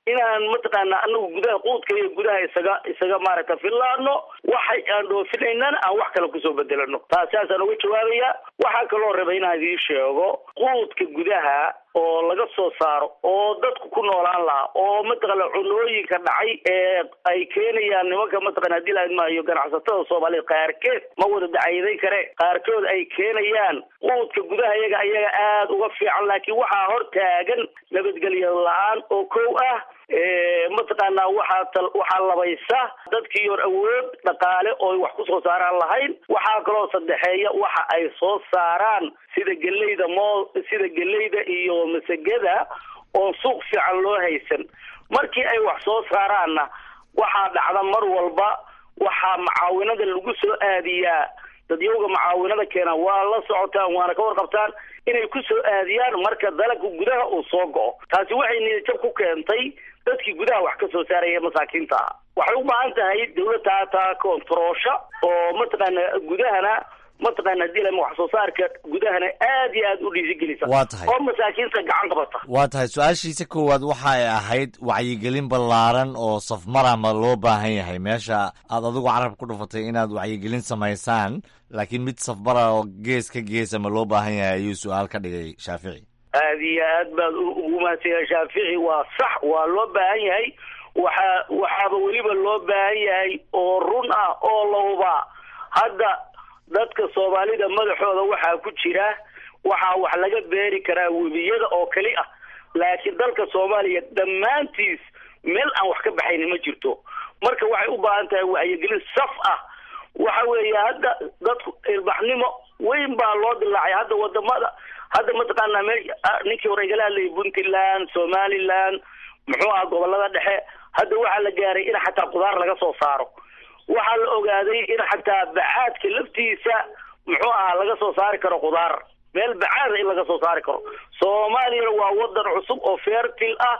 inaan mataqaana anagu gudaha quudka iyo gudaha isaga isaga maaragta fillaano waxay aan dhoofinaynan aan wax kale kusoo bedelano taasaasaan uga jawaabaya waxaa kaloo raba inaan idiin sheego quudka gudaha oo laga soo saaro oo dadku ku noolaan lahaa oo mataqaana cunooyinka dhacay ee ay keenayaan nimanka mataqana hadii la maayo ganacsatada soomaaliyeed qaarkeed ma wada dacayday kare qaarkood ay keenayaan quudka gudaha iyaga ayaga aada uga fiican laakiin waxaa hor taagan nabadgelyo la-aan oo kow ah mataqaanaa waxaa tal waxaa labaysa dadkii hor awood dhaqaale oo wax ku soo saaraan lahayn waxaa kaloo saddexeeya waxa ay soo saaraan sida geleyda moo sida geleyda iyo masagada oon suuq fiican loo haysan markii ay wax soo saaraanna waxaa dhacda mar walba waxaa macaawinada lagu soo aadiyaa dadyowga macaawinada keena waa la socotaan waana ka warqabtaan inay ku soo aadiyaan marka dalagka gudaha uu soo go-o taasi waxay niyadjab ku keentay dadkii gudaha wax ka soo saaraya masaakiinta ah waxay u baahan tahay dawladda taa kontaroosha oo mataqaana gudahana mataqaana hadii lama wax soo saarka gudahana aad iyo aad u dhiirigelisa Waa tahay. oo masaakiinta gacan qabata waa tahay su-aashiisa koowaad waxa ay ahayd wacyigelin ballaaran oo safmara ma loo baahan yahay meesha aad adigu carab ku dhufatay inaad wacyigelin samaysaan laakiin mid safmara oo gees ka geesa ma loo baahan yahay ayuu su-aal ka dhigay shaafici aad iyo aad baad u- ugu mahadsanyahay shaafici waa sax waa loo baahan yahay waxaa waxaaba weliba loo baahan yahay oo run ah oo la hubaa hadda dadka soomaalida madaxooda waxaa ku jira waxaa wax laga beeri karaa webiyada oo keli ah laakiin dalka soomaaliya dhammaantiis meel aan wax ka baxayni ma jirto marka waxay u baahan tahay wacyigelin saf ah waxa weeye hadda dadku ilbaxnimo weyn baa loo dilaacay hadda wadamada hadda mataqaanaa meesha ah, ninkii hore igala hadlayay puntland somaliland muxuu ah gobolada dhexe hadda waxaa la gaaray in xataa qudaar laga soo saaro waxaa la ogaaday in xataa bacaadka laftiisa muxuu ahaa laga soo saari karo qudaar meel bacaada in laga soo saari karo soomaaliyana waa wadan cusub oo fertil ah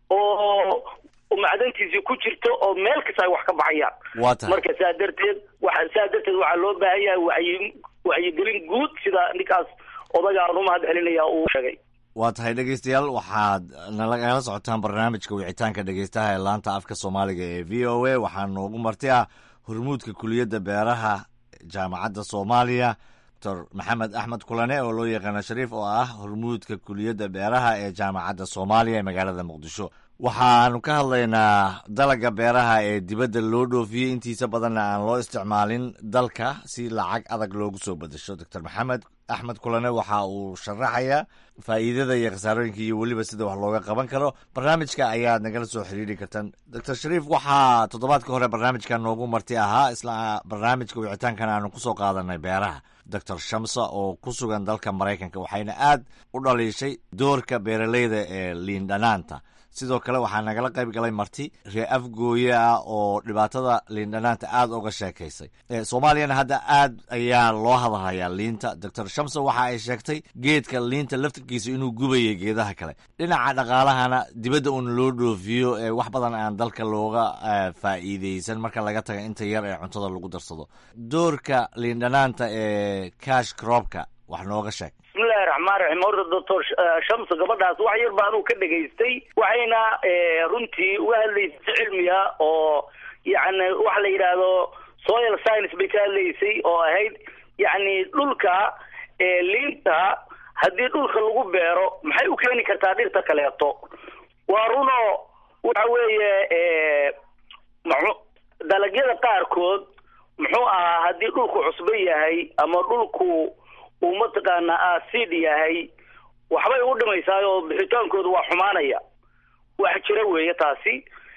oo macdantiisii ku jirto oo meel kasta ay wax ka baxayaan waa tahay marka saa darteed waxa saa darteed waxaa loo baahan yahay wacyi wacyigelin guud sida ninkaas odagaan u mahad celinaya uu sheegay waa tahay dhegeystayaal waxaad nalagala socotaan barnaamijka wicitaanka dhegeystaha ee laanta afka soomaaliga ee v o a waxaa noogu marti ah hormuudka kuliyadda beeraha jaamacadda soomaaliya doctor maxamed axmed kulane oo loo yaqaano shariif oo ah hormuudka kuliyadda beeraha ee jaamacadda soomaaliya ee magaalada muqdisho waxaanu ka hadlaynaa dalaga beeraha ee dibadda loo dhoofiyey intiisa badanna aan loo isticmaalin dalka si lacag adag loogu soo bedesho doctor maxamed axmed kulane waxa uu sharaxayaa faa'iidada iyo khasaarooyinka iyo weliba sida wax looga qaban karo barnaamijka ayaad nagala soo xiriiri kartaan doctor shariif waxaa toddobaadka hore barnaamijka noogu marti ahaa isla barnaamijka wicitaankan aanu kusoo qaadanay beeraha doctor shamsa oo ku sugan dalka maraykanka waxayna aad u dhaliishay doorka beeraleyda ee liindhanaanta sidoo kale waxaa nagala qayb galay marti ree afgooye ah oo dhibaatada liindhanaanta aad uga sheekaysay Eh, soomaaliyana hadda aad ayaa loo hadalhayaa liinta doctor shamsa waxa ay sheegtay geedka liinta laftirkiisa inuu gubayay geedaha kale dhinaca dhaqaalahana dibadda uun loo dhoofiyo ee wax badan aan dalka looga eh, faa'iideysan marka laga taga inta yar ee cuntada lagu darsado doorka liindhanaanta ee cash cropka wax nooga sheeg bismillahi raxmaan raxiim horta doctor shams gabadhaas wax yar baan uu ka dhegaystay waxayna eh, runtii uga hadlaysay si cilmiya oo yacni waxa la yidhaahdo soil science bay ka hadlaysay oo ahayd yacni dhulka eh, liinta haddii dhulka lagu beero maxay u keeni kartaa dhirta kaleeto waa runo waxa weeye eh, maxu- dalagyada qaarkood muxuu ahaa haddii dhulku cusbo yahay ama dhulku uu mataqaanaa acid yahay waxbay u dhimaysaa oo bixitaankooda waa xumaanaya wax jira weeye taasi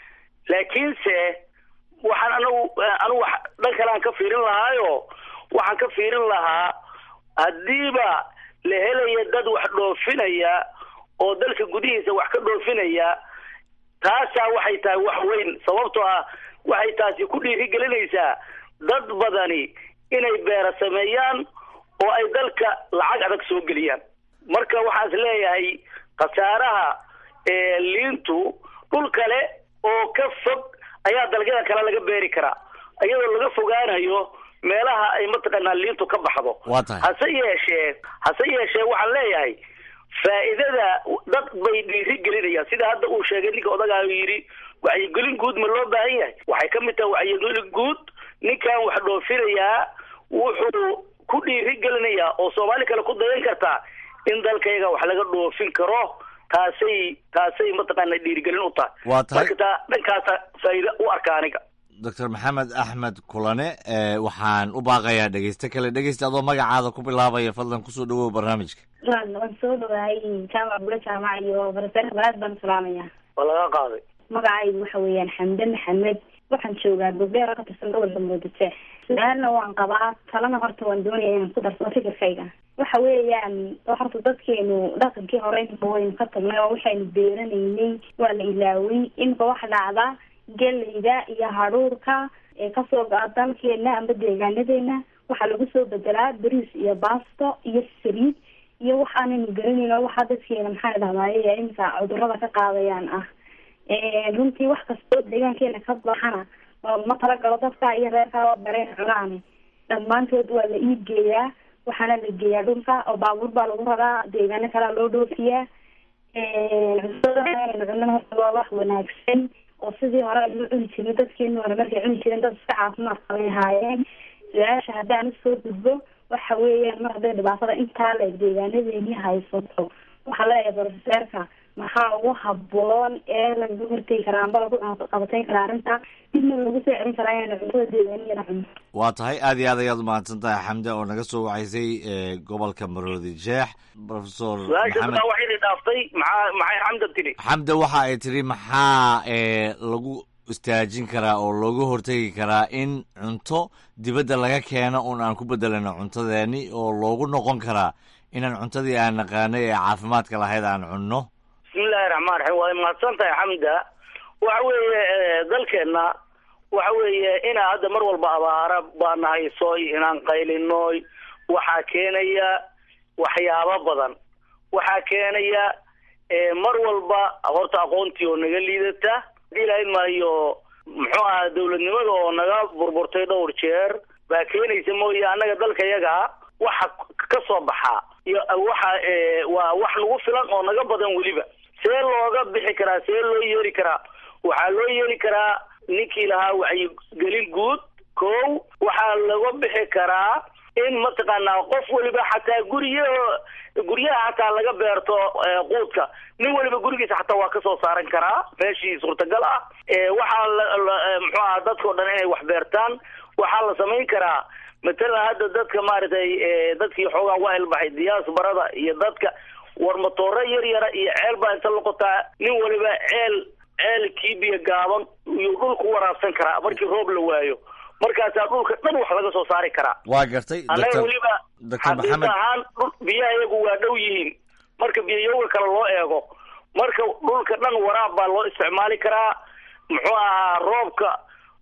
laakiinse waxaan anagu anigu wax dhan kale aan ka fiirin lahaayo waxaan ka fiirin lahaa haddiiba la helaya dad wax dhoofinaya oo dalka gudihiisa wax ka dhoofinaya taasaa waxay tahay wax weyn sababtoo ah waxay taasi ku dhiirigelinaysaa dad badani inay beera sameeyaan oo ay dalka lacag adag soo geliyaan marka waxaan is leeyahay khasaaraha ee liintu dhul kale oo ka fog ayaa dalagyada kale laga beeri karaa iyadoo laga fogaanayo meelaha ay mataqaanaa liintu ka baxdo waa tahay hase yeeshee hase yeeshee waxaan leeyahay faa'iidada dad bay dhiiri gelinayaan sida sida hadda uu sheegay ninka odagaa yidhi wacyigelin guud ma loo baahan yahay waxay ka mid tahay wacyigelin guud ninkan wax dhoofinayaa wuxuu ku dhiiri gelinayaa oo soomaali kale ku dayan kartaa in dalkayga wax laga dhoofin karo taasay taasay mataqaana dhiirigelin u tahay waa tahay marka taa dhankaasa faa'iida u arka aniga doctor maxamed axmed kulane waxaan u baaqayaa dhegeyste kale dhegeysta adoo magacaada ku bilaabaya fadlan kusoo dhawow barnaamijka waan soo dhawahay jaamac bule jaamac iyo barasare balaad baan salaamaya waa laga qaaday magacaygu waxa weeyaan xamde maxamed waxaan joogaa gobdheer ka tirsan gobolka muqdisho su-aalna waan qabaa talana horta waan doonaya inaan ku darsado fikirkayga waxa weeyaan horta dadkeenu dhaqankii hore imika waynu ka tagnay oo waxaynu beeranaynay waa la ilaaway imika waxa dhacda geleyda iyo hadhuurka ee kasoo go-a dalkeena amba deegaanadeena waxaa lagu soo bedelaa bariis iyo baasto iyo saliid iyo waxaanaynu garanayn oo waxaa dadkeena maxaa dhahdaye imika cudurada ka qaadayaan ah runtii wax kastoo deegaankeena ka baxana ma talagalo dadka iyo reerkaa oo dareen cunaani dhammaantood waa la iibgeeyaa waxaana la geeyaa dhulka oo baabuur baa lagu raraa deegaano kalea loo dhoofiyaa cuntada cunana horta waa wax wanaagsan oo sidii hore aynu cuni jirin dadkeenu hore markay cuni jireen dad iska caafimaad qabay ahaayeen su-aasha haddaan usoo gudbo waxa weeyaan mar hadday dhibaatada intaa la deegaanadeeni haysato waxaa leeyahay brofeseerka maxaa ugu haboon ee lagu hortegi karaa amba lagu qabatayn karaa arrinta dibna lagu soo celin karaa inaynu cuntada deegaaniyana cuno waa tahay aad iyo aad ayaad umahadsan tahay xamde oo naga soo wacaysay gobolka maroodi jeex profesor su-aasha maxamed daa waxayna dhaaftay maxaa maxay xamda tiri xamde waxa ay tiri maxaa lagu istaajin karaa oo looga hortegi karaa in cunto dibadda laga keeno un aan ku bedelano cuntadeeni oo loogu noqon karaa inaan cuntadii aan naqaanay ee caafimaadka lahayd aan cunno bismillahi raxmaan raxiim waa mahadsan tahay xamda waxa weeye dalkeenna waxa weeye inaa hadda mar walba abaara baana haysoy inaan qaylinoy waxaa keenaya waxyaabo badan waxaa keenaya mar walba horta aqoontii oo naga liidata hadii lahayn maayo muxuu ahaa dawladnimada oo naga burburtay dhowr jeer baa keenaysa mooye annaga dalka yaga waxa ka soo baxaa iyo waxa waa wax nagu filan oo naga badan weliba see looga bixi karaa see loo yeeri karaa waxaa loo yeeri karaa ninkii lahaa wacyigelin guud ko waxaa laga bixi karaa in mataqaanaa qof weliba xataa guryo guryaha xataa laga beerto quudka nin weliba gurigiisa xataa waa kasoo saaran karaa meeshii suurtagal ah waxaa muxuu aha dadkao dhan inay wax beertaan waxaa la samayn karaa matalan hadda dadka maaragtay dadkii xoogaa waa ilbaxay diyaasbarada iyo dadka war matooro yar yara iyo ceel baa inta loqotaa nin waliba ceel ceel kiibiya gaaban iyuu dhulku waraabsan karaa markii roob la waayo markaasaa dhulka dhan wax laga soo saari karaa waa gartay annaga weliba doctor xaqiiq maxamed ahaan dhul biyaha iyagu waa dhow yihiin marka biyayowga kale loo eego marka dhulka dhan waraab baa loo isticmaali karaa muxuu ahaa roobka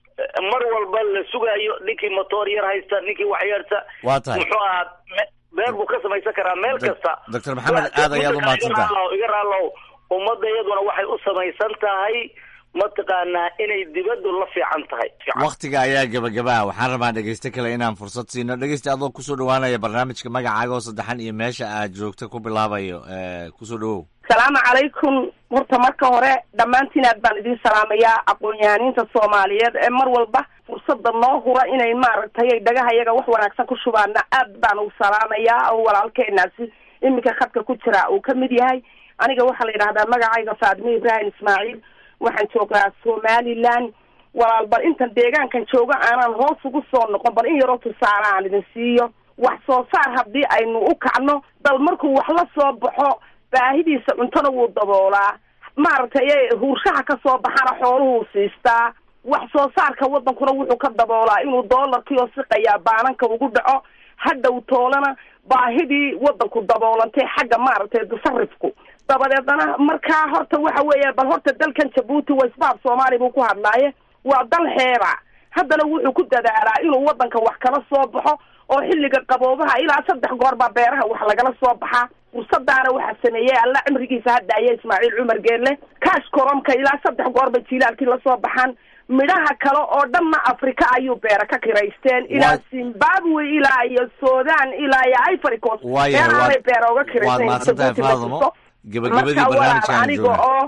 mar walba la sugayo ninkii motoor yar haysta ninkii wax yarta waa tahay muxuu ahaa me- beer buu ka samaysan karaa meel kasta doctor maxamed aad ayaad u mahadsantahay iga raalow iga raalow ummadda iyaduna waxay u samaysan tahay mataqaanaa inay dibaddu la fiican tahay waktiga ayaa gebagabaa waxaan rabaa dhegeyste kale inaan fursad siino dhegeyste adoo kusoo dhawaanaya barnaamijka magacaaga oo saddexan iyo meesha aad joogta ku bilaabayo kusoo dhawow salaamu calaykum horta marka hore dhammaantiin aad baan idin salaamayaa aqoon-yahaniinta soomaaliyeed ee mar walba fursada noo hura inay maaragtay dhagaha iyaga wax wanaagsan ku shubaana aad baan u salaamayaa oo walaalkeenaasi iminka khadka ku jira uu ka mid yahay aniga waxaa la yidhahdaa magacayga faadime ibraahim ismaaciil waxaan joogaa somaliland walaal bal intan deegaankan jooga aanan hoos ugu soo noqon bal in yaroo tusaale aan idin siiyo wax soo saar haddii aynu u kacno dal markuu wax la soo baxo baahidiisa cuntona wuu daboolaa maaragtay huurshaha ka soo baxana xooluhuu siistaa wax soo saarka wadankuna wuxuu ka daboolaa inuu doolarkii oo siqayaa baananka ugu dhaco hadhow toolana baahidii wadanku daboolantay xagga maaragtay tasarifku dabadeedna markaa horta waxa weeya bal horta dalkan jabuuti waisbaab soomaali buu ku hadlaaye waa dal xeeba haddana wuxuu ku dadaalaa inuu wadanka wax kala soo baxo oo xilliga qaboobaha ilaa saddex goor baa beeraha wax lagala soo baxaa fursadaana waxaa sameeyey alla cimrigiisa hadda aya ismaaciil cumar geelle kaash koromka ilaa saddex goor bay jiilaalkii lasoo baxaan midhaha kale oo dhanna africa ayuu beera ka kiraysteen ilaa zimbabwe ilaa iyo sudan ilaa iyo ivory coast Waayahay, beerahanay waad- beera uga waad kiraysteen mahadsantahay Djibouti la faadimo tuso. gebagabadii marka walaal barnaamijka aan aniga joogna oo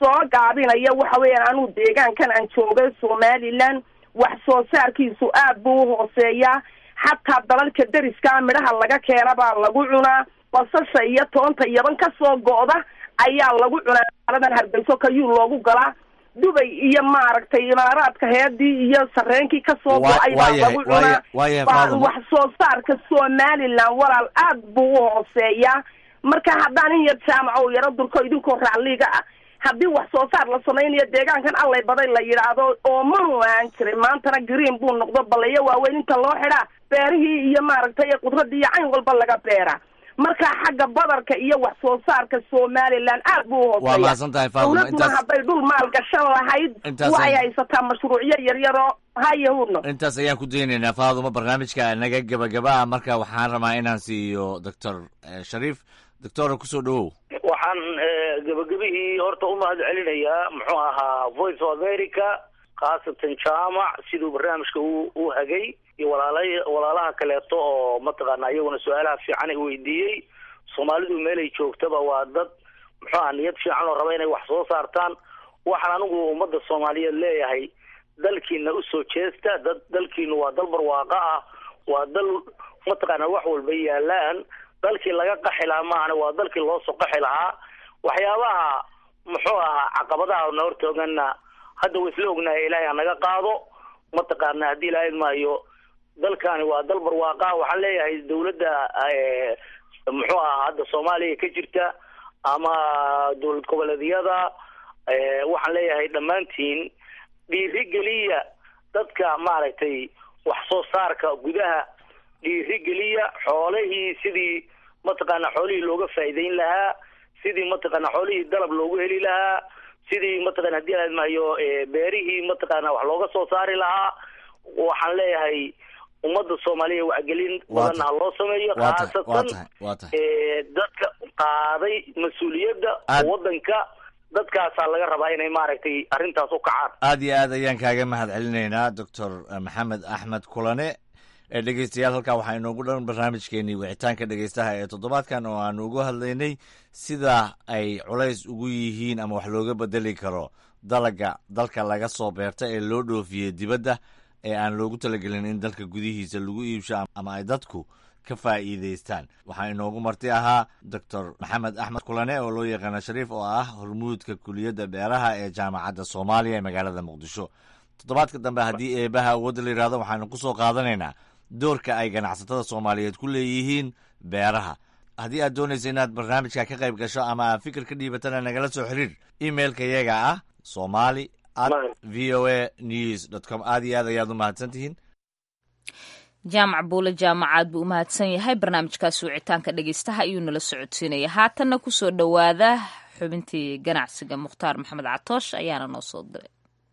soo gaabinaya waxa weeyaan anuu deegaankan aan joogay somaliland wax soo saarkiisu aad buu u hooseeyaa xataa dalalka deriska midhaha laga keena baa lagu cunaa basasha iyo toonta yaban kasoo go'da ayaa lagu cunaa magaaladan hargeyso kayuu loogu galaa dubay iyo maaragtay imaaraadka heedii iyo sareenkii kasoo go-ay baa lagu cunaa wax soo saarka somaliland walaal aad buu u hooseeyaa marka haddaan in yar jaamaco yaro durko idinkoo racliga ah haddii wax soo saar la samaynayo deegaankan allay baday la yidhaahdo oo manu aan jiray maantana green buu noqdo balayo waaweyn inta loo xidhaa beerihii iyo maaragtay qudradii iyo cayn walba laga beera marka xagga badarka iyo wax soo saarka somaliland aad buu waa uhooseeya mahadsan tahay faaduma dowladuna intaas hadday dhul maal gashan lahayd Intaas waxay ay- haysataa mashruucyo yaryaroo hayahudno intaas ayaan ku daynaynaa faaduma barnaamijka naga gebagaba ah marka waxaan rabaa inaan siiyo doctor shariif doctora kusoo dhawow waxaan eh, gebagabihii horta u mahad celinayaa muxuu ahaa voice of america khaasatan jaamac siduu barnaamijka u u hagay iyo walaala walaalaha kaleeto oo mataqaana iyaguna su-aalaha fiican ay weydiiyey soomaalidu meelay joogtaba waa dad muxuu aha niyad fiican oo raba inay wax soo saartaan waxaan anigu ummadda soomaaliyeed leeyahay dalkiina usoo jeesta dad dalkiinu waa dal barwaaqo ah waa dal mataqaana wax walba yaalaan dalkii laga qaxi lahaa maahane waa dalkii loo soo qaxi lahaa waxyaabaha muxuu ahaa caqabadaha na hortooganna hadda wa isla ognahay ilaahay hanaga qaado mataqaana haddii ilaahay maayo dalkani waa dal barwaaqa ah waxaan leeyahay dawladda eh, muxuu ahaa hadda soomaaliya ka jirta ama dowlad goboleedyada eh, waxaan leeyahay dhammaantiin dhiirigeliya dadka maaragtay wax soo saarka gudaha dhiirigeliya xoolihii sidii mataqaana xoolihii looga faa'iideyn lahaa sidii mataqaana xoolihii dalab loogu heli lahaa sidii mataqana haddii aad mahayo eh, beerihii mataqaana wax looga soo saari lahaa waxaan leeyahay ummadda soomaaliya wacgelin Waa badanna ha loo sameeyo waa tahay waa khaasatan tahay waa tahay eh, dadka qaaday mas-uuliyadda Aad- waddanka dadkaasaa laga rabaa inay maaragtay arrintaas u kacaan aad iyo aad ayaan kaaga mahad celinaynaa doctor maxamed axmed kulane ee dhegeystayaal halkaa waxaa inoogu dhan barnaamijkeenii wicitaanka dhegeystaha ee toddobaadkan oo aanu ugu hadlaynay sida ay culays ugu yihiin ama wax looga bedeli karo dalaga dalka laga soo beerta ee loo dhoofiyey dibadda ee aan loogu talagelin in dalka gudihiisa lagu iibsho ama ay dadku ka faa'iidaystaan waxaa inoogu marti ahaa doctor maxamed axmed kulane oo loo yaqaano shariif oo ah hormuudka kuliyadda beeraha ee jaamacadda soomaaliya ee magaalada muqdisho toddobaadka dambe haddii eebaha awoodda la yidhahdo waxaanu ku soo qaadanaynaa doorka ay ganacsatada soomaaliyeed ku leeyihiin beeraha haddii aad doonaysa inaad barnaamijka ka qayb gasho ama aad fikir ka dhiibatana nagala soo xiriir emailka yaga ah somali at v o a news dot com aad iyo aad ayaad u mahadsan tihiin jaamac buule jaamacaad buu u mahadsan yahay barnaamijkaasi wicitaanka dhegeystaha ayuu nala socodsiinaya haatanna kusoo dhowaada xubintii ganacsiga mukhtaar maxamed catoosh ayaana noo soo diray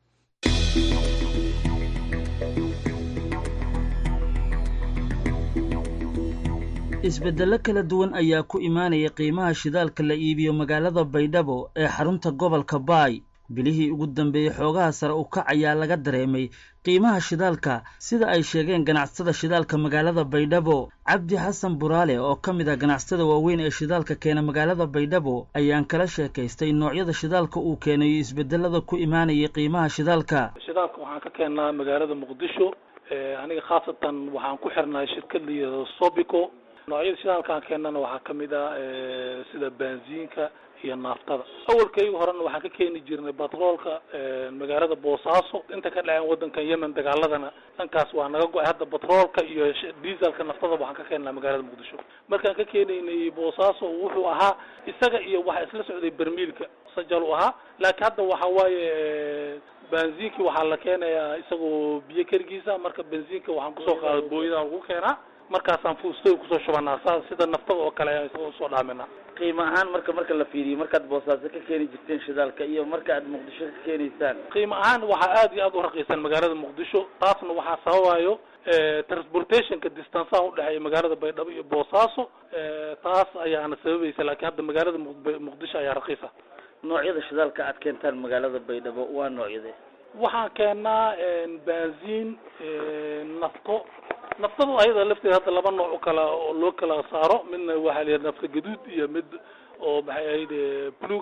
isbeddello kala duwan ayaa ku imaanaya qiimaha shidaalka la iibiyo magaalada baydhabo ee xarunta gobolka baay bilihii ugu dambeeyey xoogaha sare u kac ayaa laga dareemay qiimaha shidaalka sida ay sheegeen ganacsatada shidaalka magaalada baydhabo cabdi xasan buraale oo ka mid ah ganacsatada waaweyn ee shidaalka keena magaalada baydhabo ayaan kala sheekaystay noocyada shidaalka uu keenayo isbedelada ku imaanayay qiimaha shidaalka shidaalka waxaan ka keennaa magaalada muqdisho Eh, aniga khaasatan waxaan ku xirnay shirkad la yidhahdo sobico noocyada shidaalkaan keennana waxaa ka mid ah eh, sida benziinka iyo naaftada awalkayga horena waxaan ka keeni jirnay batroolka eh, magaalada boosaaso inta ka dhaceen wadankan yemen dagaaladana dhankaas waa naga go-ay hadda batroolka iyo sh- dieselka naftada waxaan ka keennaa magaalada muqdisho markaan ka keenaynay boosaaso wuxuu ahaa isaga iyo waxaa isla socday bermiilka sajal u ahaa laakiin hadda waxa waaye eh, benziinki waxaa la keenayaa isagoo biyo kerigiisa marka benziinka waxaan kusoo qaada booyadaan lagu keenaa markaasaan fuustoy kusoo shubanaa saa sida naftada oo kale ayaan isagoo usoo dhaaminaa qiimo ahaan marka marka la fiiriyo markaad boosaaso ka keeni jirteen shidaalka iyo marka aad muqdisho ka keenaysaan qiimo ahaan waxaa aad iyo aad u raqiisan magaalada muqdisho taasna waxaa sababayo eh, transportationka distanceaha udhexeeya magaalada baydhabo iyo boosaaso eh, taas ayaana sababaysa laakiin hadda magaalada Muq- muqdisho ayaa raqiisa noocyada shidaalka aad keentaan magaalada baydhabo waa noocyade waxaan keenaa benziin nafto naftada ayada lafteeda hadda laba nooc u kala oo loo kala saaro midna waxaa la yidhaha nafta gaduud iyo mid oo maxay ahayd eh, buluga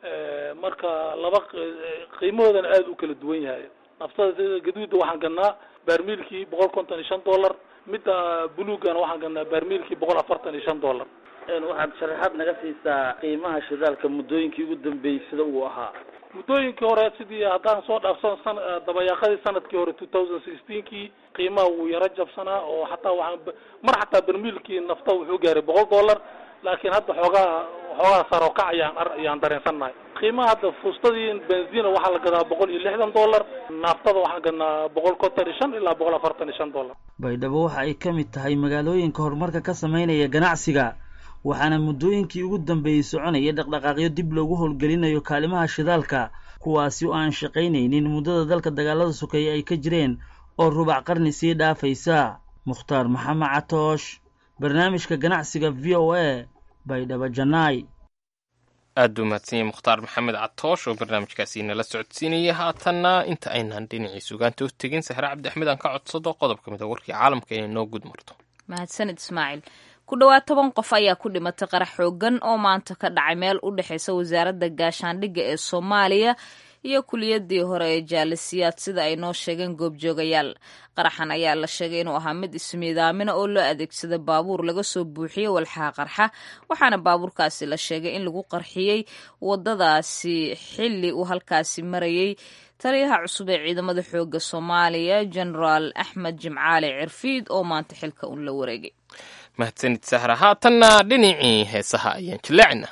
marka laba qiimahoodana aada u kala duwan yahay naftada sida gaduuda waxaan gadnaa baarmiilkii boqol konton iyo shan dollar midda buluugana waxaan gadnaa baarmiilkii boqol afartan iyo shan dollar waxaad sharaxaad naga siisaa qiimaha shidaalka muddooyinkii ugu dambeeyey sida uu ahaa muddooyinkii hore sidii haddaan soo dhaafsan san dabayaaqadii sanadkii hore two thousand sixteenkii qiimaha wuu yaro jabsanaa oo xataa waxaan mar xataa barmiilkii nafta wuxuu gaaray boqol dollar laakiin hadda xoogaa xoogaa sarokac ayaan ayaan dareensannahay qiimaha hadda fuustadii benzina waxaa la gadaa boqol iyo lixdan dollar naaftada waxaan gadnaa boqol konton iyo shan ilaa boqol afartan iyo shan dollar baydhabo waxa ay ka mid tahay magaalooyinka horumarka ka sameynaya ganacsiga waxaana muddooyinkii ugu dambeeyey soconaya dhaqdhaqaaqyo dib loogu howlgelinayo kaalimaha shidaalka kuwaasi oo aan shaqaynaynin muddada dalka dagaalada sokeeye ay ka jireen oo rubac qarni sii dhaafaysa mukhtaar maxamed catoosh barnaamijka ganacsiga v o a baydhabo janaay aad buu mahadsan yahay mukhtaar maxamed catoosh oo barnaamijkaasi nala socodsiinaya haatanna inta aynaan dhinacii sugaanta u tegin sahre cabdi axmed aan ka codsado qodob ka mid a warkii caalamka inay noo gud marto mahadsanid ismaaciil ku dhowaad toban qof ayaa ku dhimatay qarax xoogan oo maanta ka dhacay meel u dhexeysa wasaaradda gaashaandhigga ee soomaaliya iyo kuliyadii hore ee jaalisiyaad sida ay noo sheegeen goobjoogayaal qaraxan ayaa la sheegay inuu ahaa mid ismiidaamina oo loo adeegsada baabuur laga soo buuxiyey walxaha qarxa waxaana baabuurkaasi la sheegay in lagu qarxiyey wadadaasi xili uu halkaasi marayey taliyaha cusub ee ciidamada xooga soomaaliya genaraal axmed jimcaali cirfiid oo maanta xilka un la wareegay mahadsanid sahra haatanna dhinacii heesaha ayaan jillaacina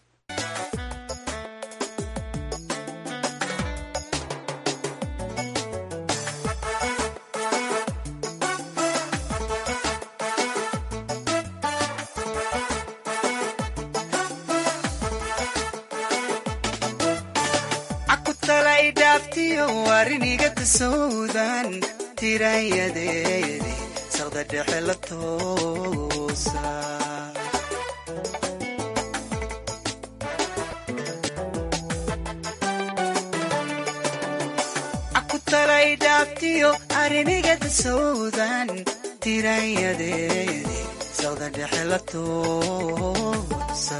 wariniga tasowdan tirayadeedi saqda dhexe la toosa akutalay dhaabtiyo ariniga tasowdan tirayadeedi saqda dhexe la toosa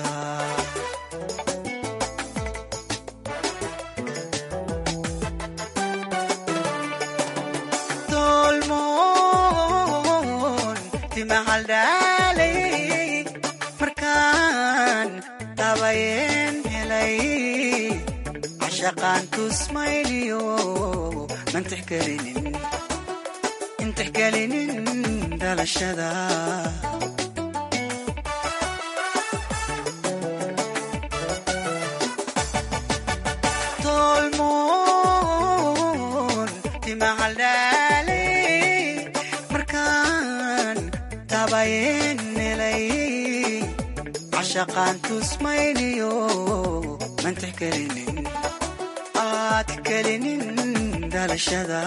markaan dabayeen helay cashaqaan tusmayniyo mantixgelinin dhalashada tolmoon timahaldhaaley markaan dabayeen cashaqaan tusmayniyo mantix kelinin aad kelinin dhalashada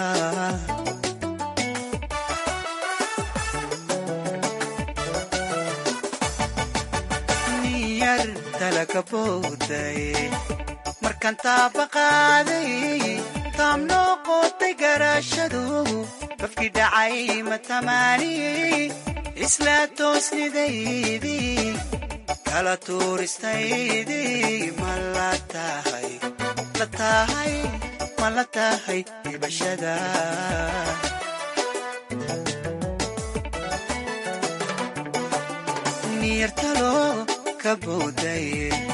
niyar talaka bowday markaan taabaqaaday taam noo qootay garaashadu qofkii dhacay matamaaniyey isla toosnidaydii kala tuuristaydii ma la tahay la tahay ma la tahay dhibashada niyartalo ka bowday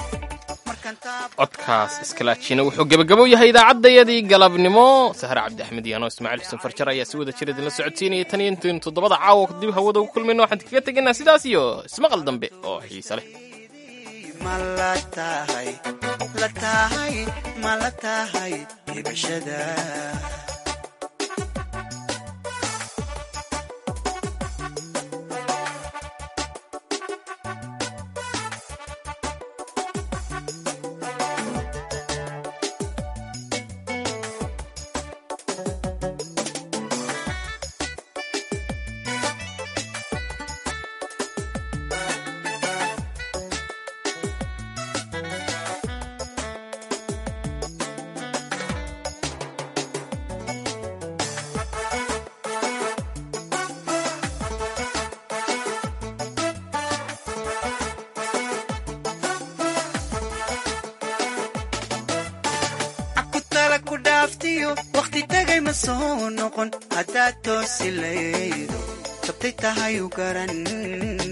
codkaas iskalaajina wuxuu gebagabo yahay idaacaddayadii galabnimo sahar cabdi axmed iyo anoo ismaaciil xuseen farjar ayaa si wada jira idinla socodsiinaya tan iyo intaynu toddobada caawa dib hawada ugu kulmayno waxaan kaga tegaynaa sidaas iyo ismaqal dambe oo xiise leh ma la tahay la tahay ma la tahay dhibashada naftiyo wakhti tagay ma soo noqon haddaad toosi laydo tabtay tahay u garan